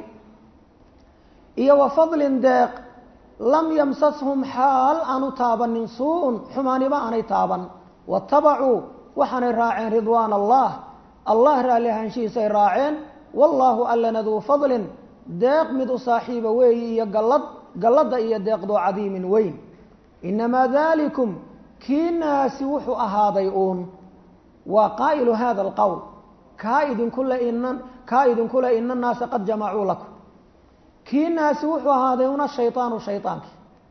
iyo wa fadlin deeq lam yamsashum xaal aanu taabanin suu-un xumaaniba aanay taaban watabacuu waxaanay raaceen ridwaan allah allah raalli ahaanshihiisay raaceen wallaahu allana duu fadlin deeq mid u saaxiiba weeyi iyo gallad galladda iyo deeqdoo cadiimin weyn inamaa dalikum kiinaasi wuxuu ahaaday uun waa qaa'ilu hada alqowl kaa idinkule ina kaa idinkule ina annaasa qad jamacuu lakum kiinaasi wuxuu ahaaday una shaydaanu shaydaankii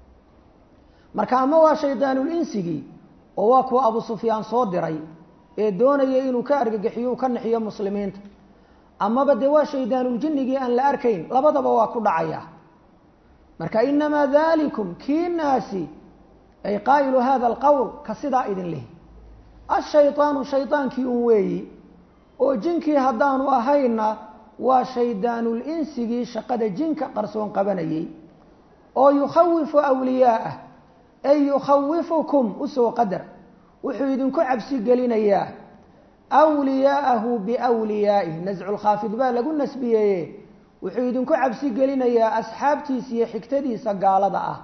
marka ama waa shaydaanulinsigii oo waa kuwa abu sufyaan soo diray ee doonaya inuu ka argagixiyo u ka nixiyo muslimiinta amaba dee waa shaydaanuljinigii aan la arkayn labadaba waa ku dhacaya marka inamaa dalikum kiinaasi ay qaa'ilu hada alqowl ka sidaa idin lihi ashaydaanu shaydaankii un weeyi oo jinkii haddaanu ahayna waa shaydaanulinsigii shaqada jinka qarsoon qabanayay oo yukhawifu awliyaa'ah ay yukhawifukum usoo qadar wuxuu idinku cabsi gelinayaa wliyaa'ahu biwliyaa'ih nasculkhaafid baa lagu nasbiyeeye wuxuu idinku cabsi gelinayaa asxaabtiisa iyo xigtadiisa gaalada ah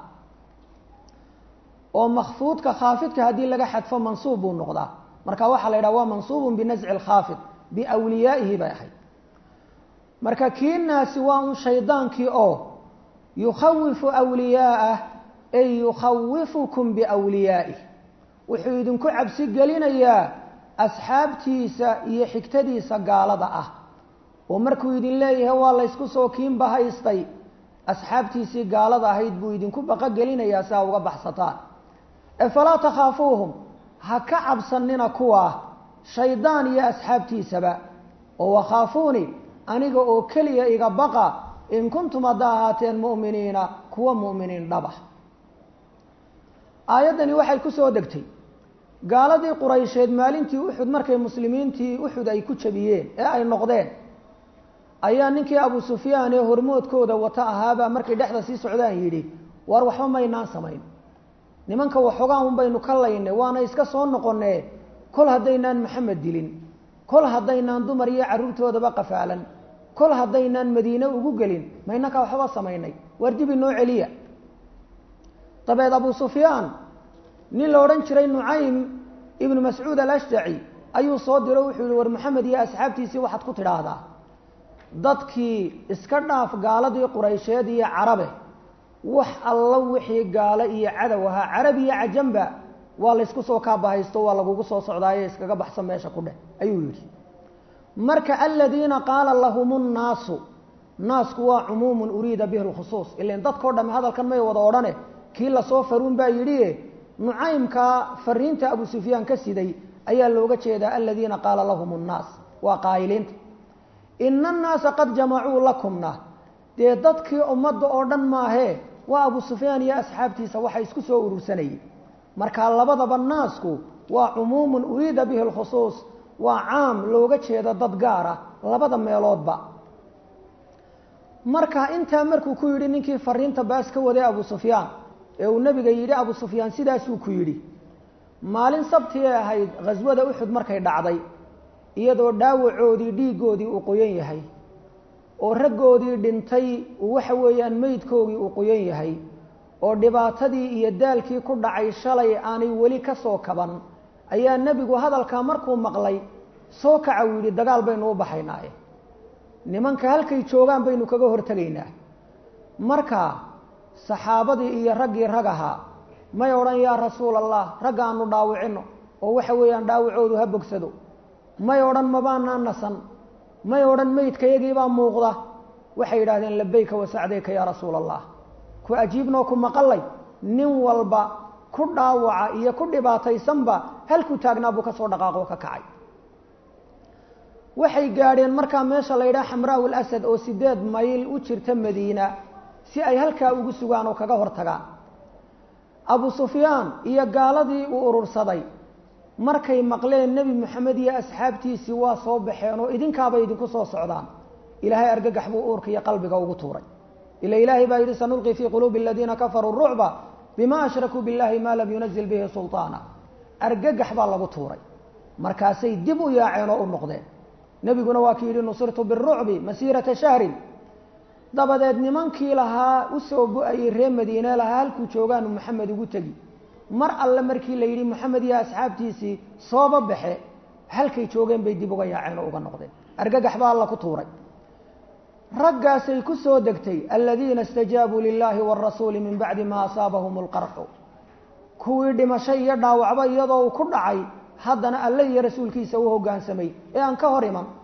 oo makfuudka khaafidka haddii laga xadfo mansuub buu noqdaa marka waxaa la yidhaha waa mansuubun binasci lkhaafid biwliyaa'ihi bay ahayd marka kiinaasi waa un shaydaankii oo yukhawifu wliyaa'ah ay yukhawifukum biwliyaa'ih wuxuu idinku cabsi gelinayaa asxaabtiisa iyo xigtadiisa gaalada ah oo markuu idin leeyahay waa laysku soo kiinba haystay asxaabtiisii gaalada ahayd buu idinku baqogelinayaa si aa uga baxsataan ee falaa takhaafuuhum ha ka cabsanina kuwaa shaydaan iyo asxaabtiisaba oo wakhaafuuni aniga oo keliya iga baqa in kuntum haddaa ahaateen mu'miniina kuwa mu'miniin dhaba aayaddani waxay ku soo degtay gaaladii quraysheed maalintii uxud markay muslimiintii uxud ay ku jabiyeen ee ay noqdeen ayaa ninkii abu sufyaan ee hormoodkooda wata ahaabaa markay dhexda sii socdaan yidhi waar waxba maynaan samayn nimanka waxoogaan un baynu ka laynay waana iska soo noqonee kol haddaynaan maxamed dilin kol haddaynaan dumar iyo carruurtoodaba qafaalan kol haddaynaan madiine ugu gelin maynaka waxba samaynay waar dibi noo celiya dabeed abu sufyaan nin la odhan jiray nucaym ibnu mascuud alashjaci ayuu soo diro wuxuu yihi war maxamed iyo asxaabtiisii waxaad ku tidhaahdaa dadkii iska dhaaf gaaladii quraysheed iyo carabe wax alla wixii gaalo iyo cadow ahaa carab iyo cajamba waa laysku soo kaabahaysto waa lagugu soo socdaaye iskaga baxsan meesha ku dheh ayuu yidhi marka aladiina qaala lahum nnaasu naasku waa cumuumun uriida bihi lkhusuus ilan dadkao dhamme hadalkan may wada odhane kii lasoo faruun baa yidhi nucaymkaa fariinta abu sufyaan ka siday ayaa looga jeedaa aladiina qaala lahum nnaas waa qaa'iliinta ina annaasa qad jamacuu lakumna dee dadkii ummadda oo dhan maahee waa abu sufyaan iyo asxaabtiisa waxa isku soo urursanayay marka labadaba naasku waa cumuumun uriida bihi lkhusuus waa caam looga jeedo dad gaara labada meeloodba marka intaa markuu ku yidhi ninkii fariinta baas ka waday abu sufyaan ee uu nebiga yidhi abu sufyaan sidaasuu ku yidhi maalin sabtiay ahayd khaswada uxud markay dhacday iyadoo dhaawacoodii dhiiggoodii uu qoyan yahay oo raggoodii dhintay waxa weeyaan meydkoogii uu qoyan yahay oo dhibaatadii iyo daalkii ku dhacay shalay aanay weli ka soo kaban ayaa nebigu hadalkaa markuu maqlay soo kaca uu yidhi dagaal baynu u baxaynaaye nimanka halkay joogaan baynu kaga hortegaynaa marka saxaabadii iyo raggii rag ahaa may odhan yaa rasuul allah ragga aanu dhaawicino oo waxa weeyaan dhaawacoodu ha bogsado may odhan mabaanaa nasan may odhan meydkayagiibaa muuqda waxay yidhahdeen labayka wasacdayka yaa rasuula allah ku ajiibnoo ku maqalay nin walba ku dhaawaca iyo ku dhibaataysanba halkuu taagnaa buu ka soo dhaqaaqoo ka kacay waxay gaadheen markaa meesha la yidhaha xamraa lasad oo sideed mayl u jirta madiina si ay halkaa ugu sugaan oo kaga hortagaan abu sufyaan iyo gaaladii uu urursaday markay maqleen nebi moxamed iyo asxaabtiisii waa soo baxeen oo idinkaabay idinku soo socdaan ilaahay argagax buu uurka iyo qalbiga ugu tuuray ila ilaahay baa yidhi sanulqi fii quluubi aladiina kafaruu rucba bima ashrakuu billahi maa lam yunazil bihi sulطaana argagax baa lagu tuuray markaasay dib u yaaceen oo u noqdeen nebiguna waa ki yidhi nusirtu birucbi masiirata shahrin dabadeed nimankii lahaa usoo bu-ayey reer madiine lahaa halkuu joogaanu maxamed ugu tegi mar alle markii la yidhi moxamed iyo asxaabtiisii sooba baxe halkay joogeen bay dib uga yaaceen oo uga noqdeen argagax baa alla ku tuuray raggaasay ku soo degtay aladiina istajaabuu lilaahi wاrasuuli min bacdi ma asaabahum اlqarxu kuwii dhimashay iyo dhaawacba iyadoo uu ku dhacay haddana alle iyo rasuulkiisa u hoggaansamay ee aan ka hor iman